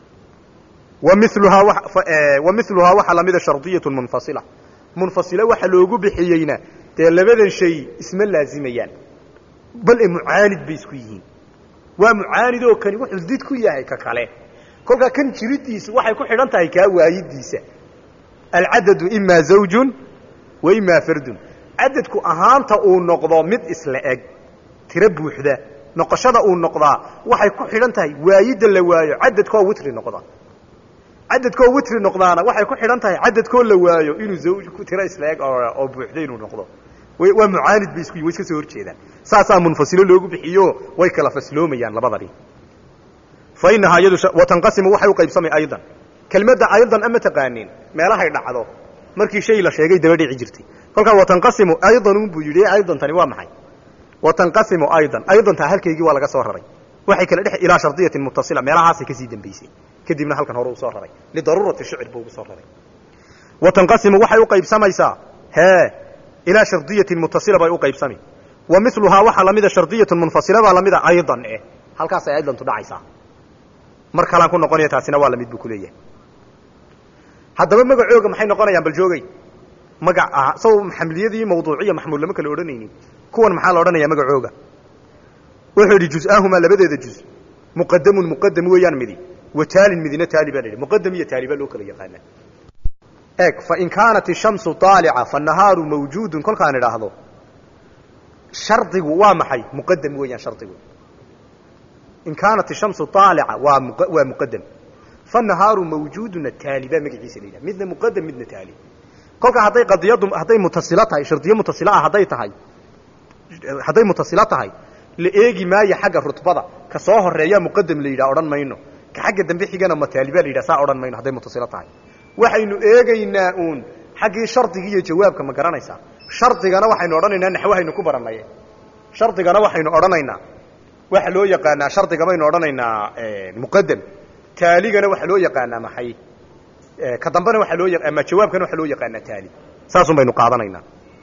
wa miluhaa wa miluhaa waxaa lamida shardiyatun munfasila munfasila waxa loogu bixiyeyna dee labadan shay isma laazimayaan bal e mucaanid bay isku yihiin waa mucaanid oo kani wuxuu did ku yahay ka kale kolkaa kan jiridiisu waxay ku xidhan tahay kaa waayidiisa alcadadu imaa zawjun wa imaa fardun cadadku ahaanta uu noqdo mid isla eg tiro buuxda noqoshada uu noqdaa waxay ku xidhan tahay waayidda la waayo cadadkoo witri noqda cadadkoo witri noqdaana waxay ku xidhan tahay cadadkoo la waayo inuu zawj tiro isla eg oo buuxda inuu noqdo waa mucaanid bay isku yihin way iska soo horjeedaan saasaa munfasilo loogu bixiyo way kala fasloomayaan labadani fa inahaa iyadu watanqasimu waxay u qaybsamay aydan kelmadda aydan ama taqaaniin meelahay dhacdo markii shay la sheegay daba dhici jirtay kolkaa watanqasimu aydan unbuu yidhi aydantani waa maxay watanqasimu aydan aydantaa halkaygii waa laga soo raray waxay kala dhex ilaa shardiyatin mutasila meelahaasay kasii dambaysay kadibna halkan hore uu soo raray lidaruurati shicr buu ugu soo raray watanqasimu waxay u qaybsamaysaa hee ilaa shardiyatin mutasila bay u qaybsami wa miluhaa waxaa lamida shardiyatun munfasila baa lamida aydan eh halkaasay aydantu dhacaysaa mar kalaan ku noqonaya taasina waa lamid buu ku leeyahay haddaba magacooga maxay noqonayaan bal joogay magac ah saw xamliyadii mawduuciya maxmuul lama kala odhanaynin kuwan maxaa la odhanayaa magacooga wuxuu yidhi juz-aahumaa labadeeda juz muqadamun muqadam weeyaan midi wa taalin midina taali baa la yidhi muqadam iyo taali baa loo kala yaqaanaa eeg fain kaanat ishamsu aalica fanahaaru mawjuudun kolkaan idhaahdo shardigu waa maxay muqadam weeyaan shardigu in kaanat ishamsu aalica waa waa muqadam fanahaaru mawjuuduna taali baa magaciisa la yidhaha midna muqadam midna taali kolka hadday qadiyadu hadday mutasilo tahay shardiyo mutasilo ah hadday tahay hadday mutasilo tahay la eegi maayo xagga rutbada ka soo horeeya muqadam la yidhaha odhan mayno ka xagga dambe xigana mataali baa la yidhaha saa odhan mayno hadday mutasilo tahay waxaynu eegaynaa uun xaggii shardiga iyo jawaabka ma garanaysaa shardigana waxaynu odhanaynaa naxwahaynu ku baranaye shardigana waxaynu odhanaynaa waxa loo yaqaanaa shardiga baynu odhanaynaa muqadam taaligana waxaa loo yaqaanaa maxay ka dambena waaa loo ama jawaabkana waxaa loo yaqaanaa taali saasun baynu qaadanaynaa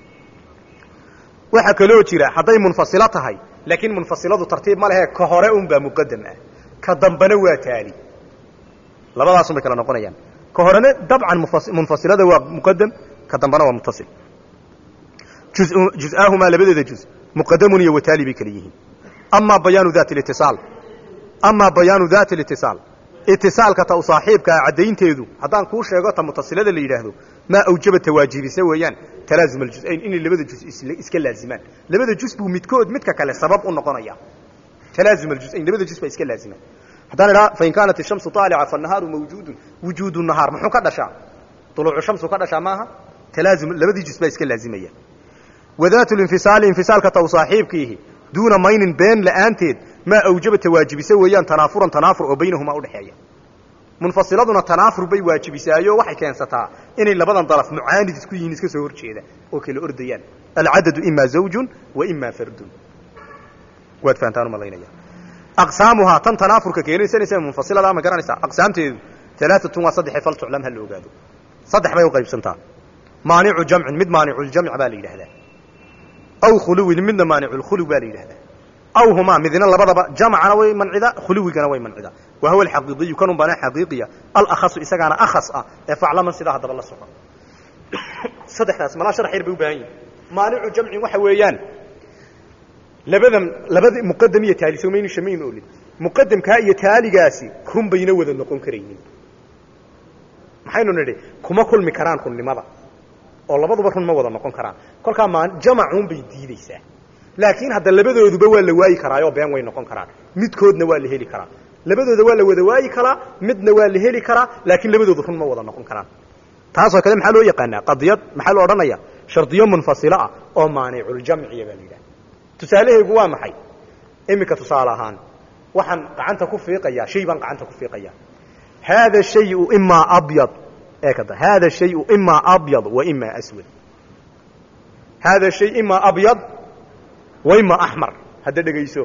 waxaa kaloo jira hadday munfasilo tahay laakiin munfasiladu tartiib ma lehe ka hore un baa muqadam ah ka dambena waa taali labadaasun bay kala noqonayaan ka horena dabcan munfasilada waa muqadam ka dambena waa mutasil juz-aahumaa labadeeda juz muqadamun iyo wataali bay kala yihiin amaa bayaanu dati litisaal amaa bayaanu dati litisaal itisaalka ta u saaxiibkaa caddaynteedu haddaan kuu sheego ta mutasilada la yidhaahdo maa awjaba tawaajibisa weeyaan talaasum aljusayn inay labada juz iska laazimaan labada juz buu midkood midka kale sabab u noqonaya talaasum aljusayn labada juz baa iska laazimaan haddaan idhaa fain kaanat ishamsu aalica fanahaaru mawjuudun wujuudu nahaar muxuu ka dhashaa duluucu shamsu ka dhashaa maaha talaasum labadii juz baa iska laazimaya wadaatu linfisaali infisaalka ta u saaxiibkiihi duuna maynin been la'aanteed maa awjaba tawaajibisa weeyaan tanaafuran tanaafur oo baynahumaa udhexeeya munfasiladuna tanaafur bay waajibisaayo waxay keensataa inay labadan daraf mucaanid isku yihiin iska soo horjeeda oo kala ordayaan alcadadu imaa zawjun wa imaa fardun waad fahantaan umalaynaya aqsaamuhaa tan tanaafurka keenaysanaysa munfasilada ma garanaysaa aqsaamteedu alaaatun waa saddexe fal tuclam ha la ogaado saddex bay uqaybsantaa maanicu jamcin mid maaniculjamc baa la yidhahdaa aw khuluwin midna maaniculkhuluw baa la yidhahdaa aw humaa midna labadaba jamcana way mancida khuluwigana way mancida wa huwa alxaqiiqiyu kanun baana xaqiiqiya alakhasu isagaana akhas ah ee faclaman sidaa haddaba la soco saddexdaas malaa sharax yar bay u baahan yihin maanicu jamcin waxa weeyaan labadan labada muqadam iyo taali somaynu shamayn olin muqadamkaa iyo taaligaasi run bayna wada noqon karaynin maxaynu nidhi kuma kulmi karaan runnimada oo labaduba run ma wada noqon karaan kolkaa maa jamacun bay diideysaa laakiin hadda labadooduba waa la waayi karaayoo been way noqon karaan midkoodna waa la heli karaa labadooda waa la wada waayi karaa midna waa la heli karaa laakiin labadoodu run ma wada noqon karaan taasoo kale maxaa loo yaqaanaa qadiyad maxaa lo odhanaya shardiyo munfasilo ah oo maaniculjamciya baa la yidhaha tusaalehaygu waa maxay iminka tusaale ahaan waxaan gacanta ku fiiqayaa shay baan gacanta ku fiiqaya haada shayu imaa abyad eekada haada shayu imaa abyad wa imaa aswad haada shay imaa abyad wa imaa axmar hadda dhegayso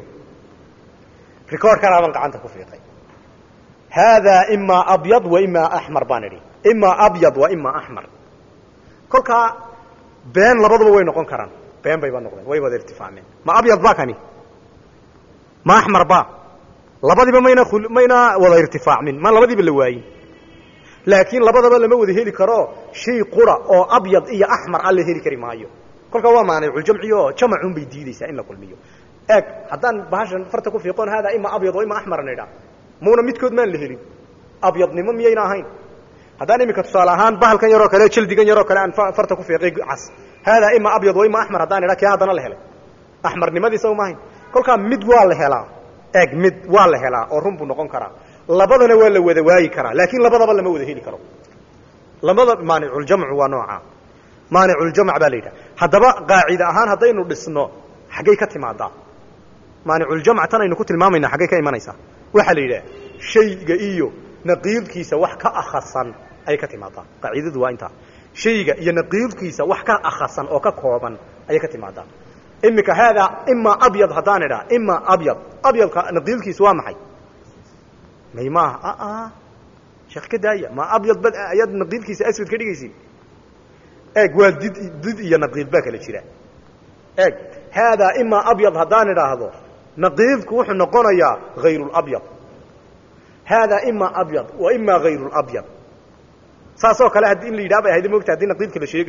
record kanaa baan gacanta ku fiiqay haadaa imaa abyad wa imaa axmar baan idhi imaa abyad wa imaa axmar kolkaa been labaduba way noqon karaan been bayba noqdeen way wada irtifaacmeen ma abyad ba kani ma axmar ba labadiba mayna mayna wada irtifaacmin ma labadiiba la waayin laakiin labadaba lama wada heli karo shay qura oo abyad iyo axmar a la heli kari maayo kolkaa waa maaniculjamci oo jamacun bay diideysaa in la kulmiyo eeg haddaan bahashan farta ku fiiqoon haadaa ima abyad wa ima axmar an idhaa muuna midkood maan la helin abyadnimo miyayna ahayn haddaan iminka tusaale ahaan bahalkan yaroo kale jaldigan yaroo kale aan farta ku fiiqay cas haadaa ima abyad wa ima axmar haddaan idhaa kee haddana la helay axmarnimadiisa uma ahayn kolkaa mid waa la helaa eeg mid waa la helaa oo run buu noqon karaa labadana waa la wada waayi karaa laakiin labadaba lama wada heli karo labada maaniculjamcu waa noocaa maaniculjamc baa la yidhaha haddaba qaacida ahaan haddaynu dhisno xaggay ka timaadaa maaniculjamc tan aynu ku tilmaamayna xaggay ka imanaysaa waxaa la yidhaha shayga iyo naqiidkiisa wax ka akhasan ayay ka timaadaa qaacidadu waa intaa shayga iyo naqiidkiisa wax ka akhasan oo ka kooban ayay ka timaadaa iminka haadaa imaa abyad haddaan idhaa imaa abyad abyadka naqiidkiisa waa maxay may maaha sheekh ka daaya ma abyad ba ayaad naqiidkiisa aswad ka dhigaysin eeg waa did did iyo naqiid baa kala jira eeg haadaa imaa abyad haddaan idhaahdo naqiidku wuxuu noqonayaa hayruulabyad haadaa imaa abyad wa imaa hayruulabyad saasoo kale haddii in la yidhaha bay ahayd moogta hadii naqiidka la sheegayo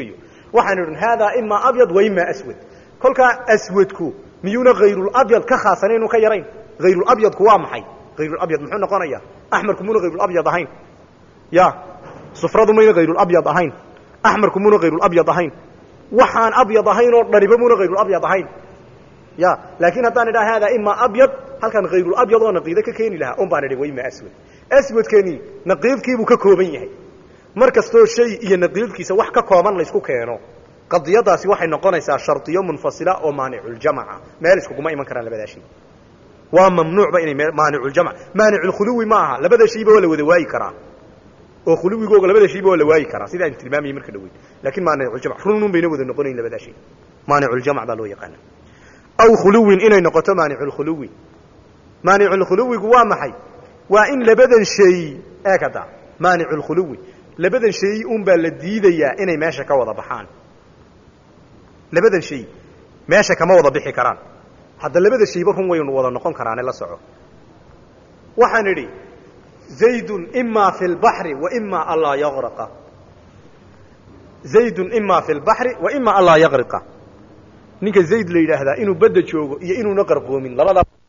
waxaanu idhin haadaa imaa abyad wa imaa aswad kolkaa aswadku miyuuna hayrulabyad ka khaasanayn inuu ka yarayn hayrulabyadku waa maxay hayrulabyad muxuu noqonaya axmarku muuna hayrulabyad ahayn ya sufradu mayna hayrulabyad ahayn axmarku muuna hayrulabyad ahayn waxaan abyad ahayn oo dhaniba muuna hayrulabyad ahayn ya laakiin haddaan idhaa haadaa imaa abyad halkaan hayrulabyad oo naqiide ka keeni lahaa un baan idhi wa imaa aswad aswadkani naqiidkiibuu ka kooban yahay mar kastoo shay iyo naqiidkiisa wax ka kooban laysku keeno qadiyadaasi waxay noqonaysaa shardiyo munfasila oo maaniculjamaca meel iskuguma iman karaan labadaa shay waa mamnuucba inay maaniculjamc maaniculkhuluwi ma aha labada shayba waa la wada waayi karaa oo khuluwigooga labada shayba waa la waayi karaa sida aynu tilmaamayay marka dhaweyd lakin maaniculjamc runun bayna wada noqonayn labadaa shay maaniculjamc baa loo yaqaana aw khuluwin inay noqoto maaniculkhuluwi maaniculkhuluwigu waa maxay waa in labadan shay eeg hadda maaniculkhuluwi labadan shay un baa la diidayaa inay meesha ka wada baxaan labadan shay meesha kama wada bixi karaan hadda labada shayba run waynu wada noqon karaane la soco waxaan idhi zaydun imaa fi lbaxri wa imaa anlaa yaqraqa zaydun imaa fi lbaxri wa imaa anlaa yaqriqa ninka zayd la yidhaahdaa inuu badda joogo iyo inuuna qarqoomin labadaa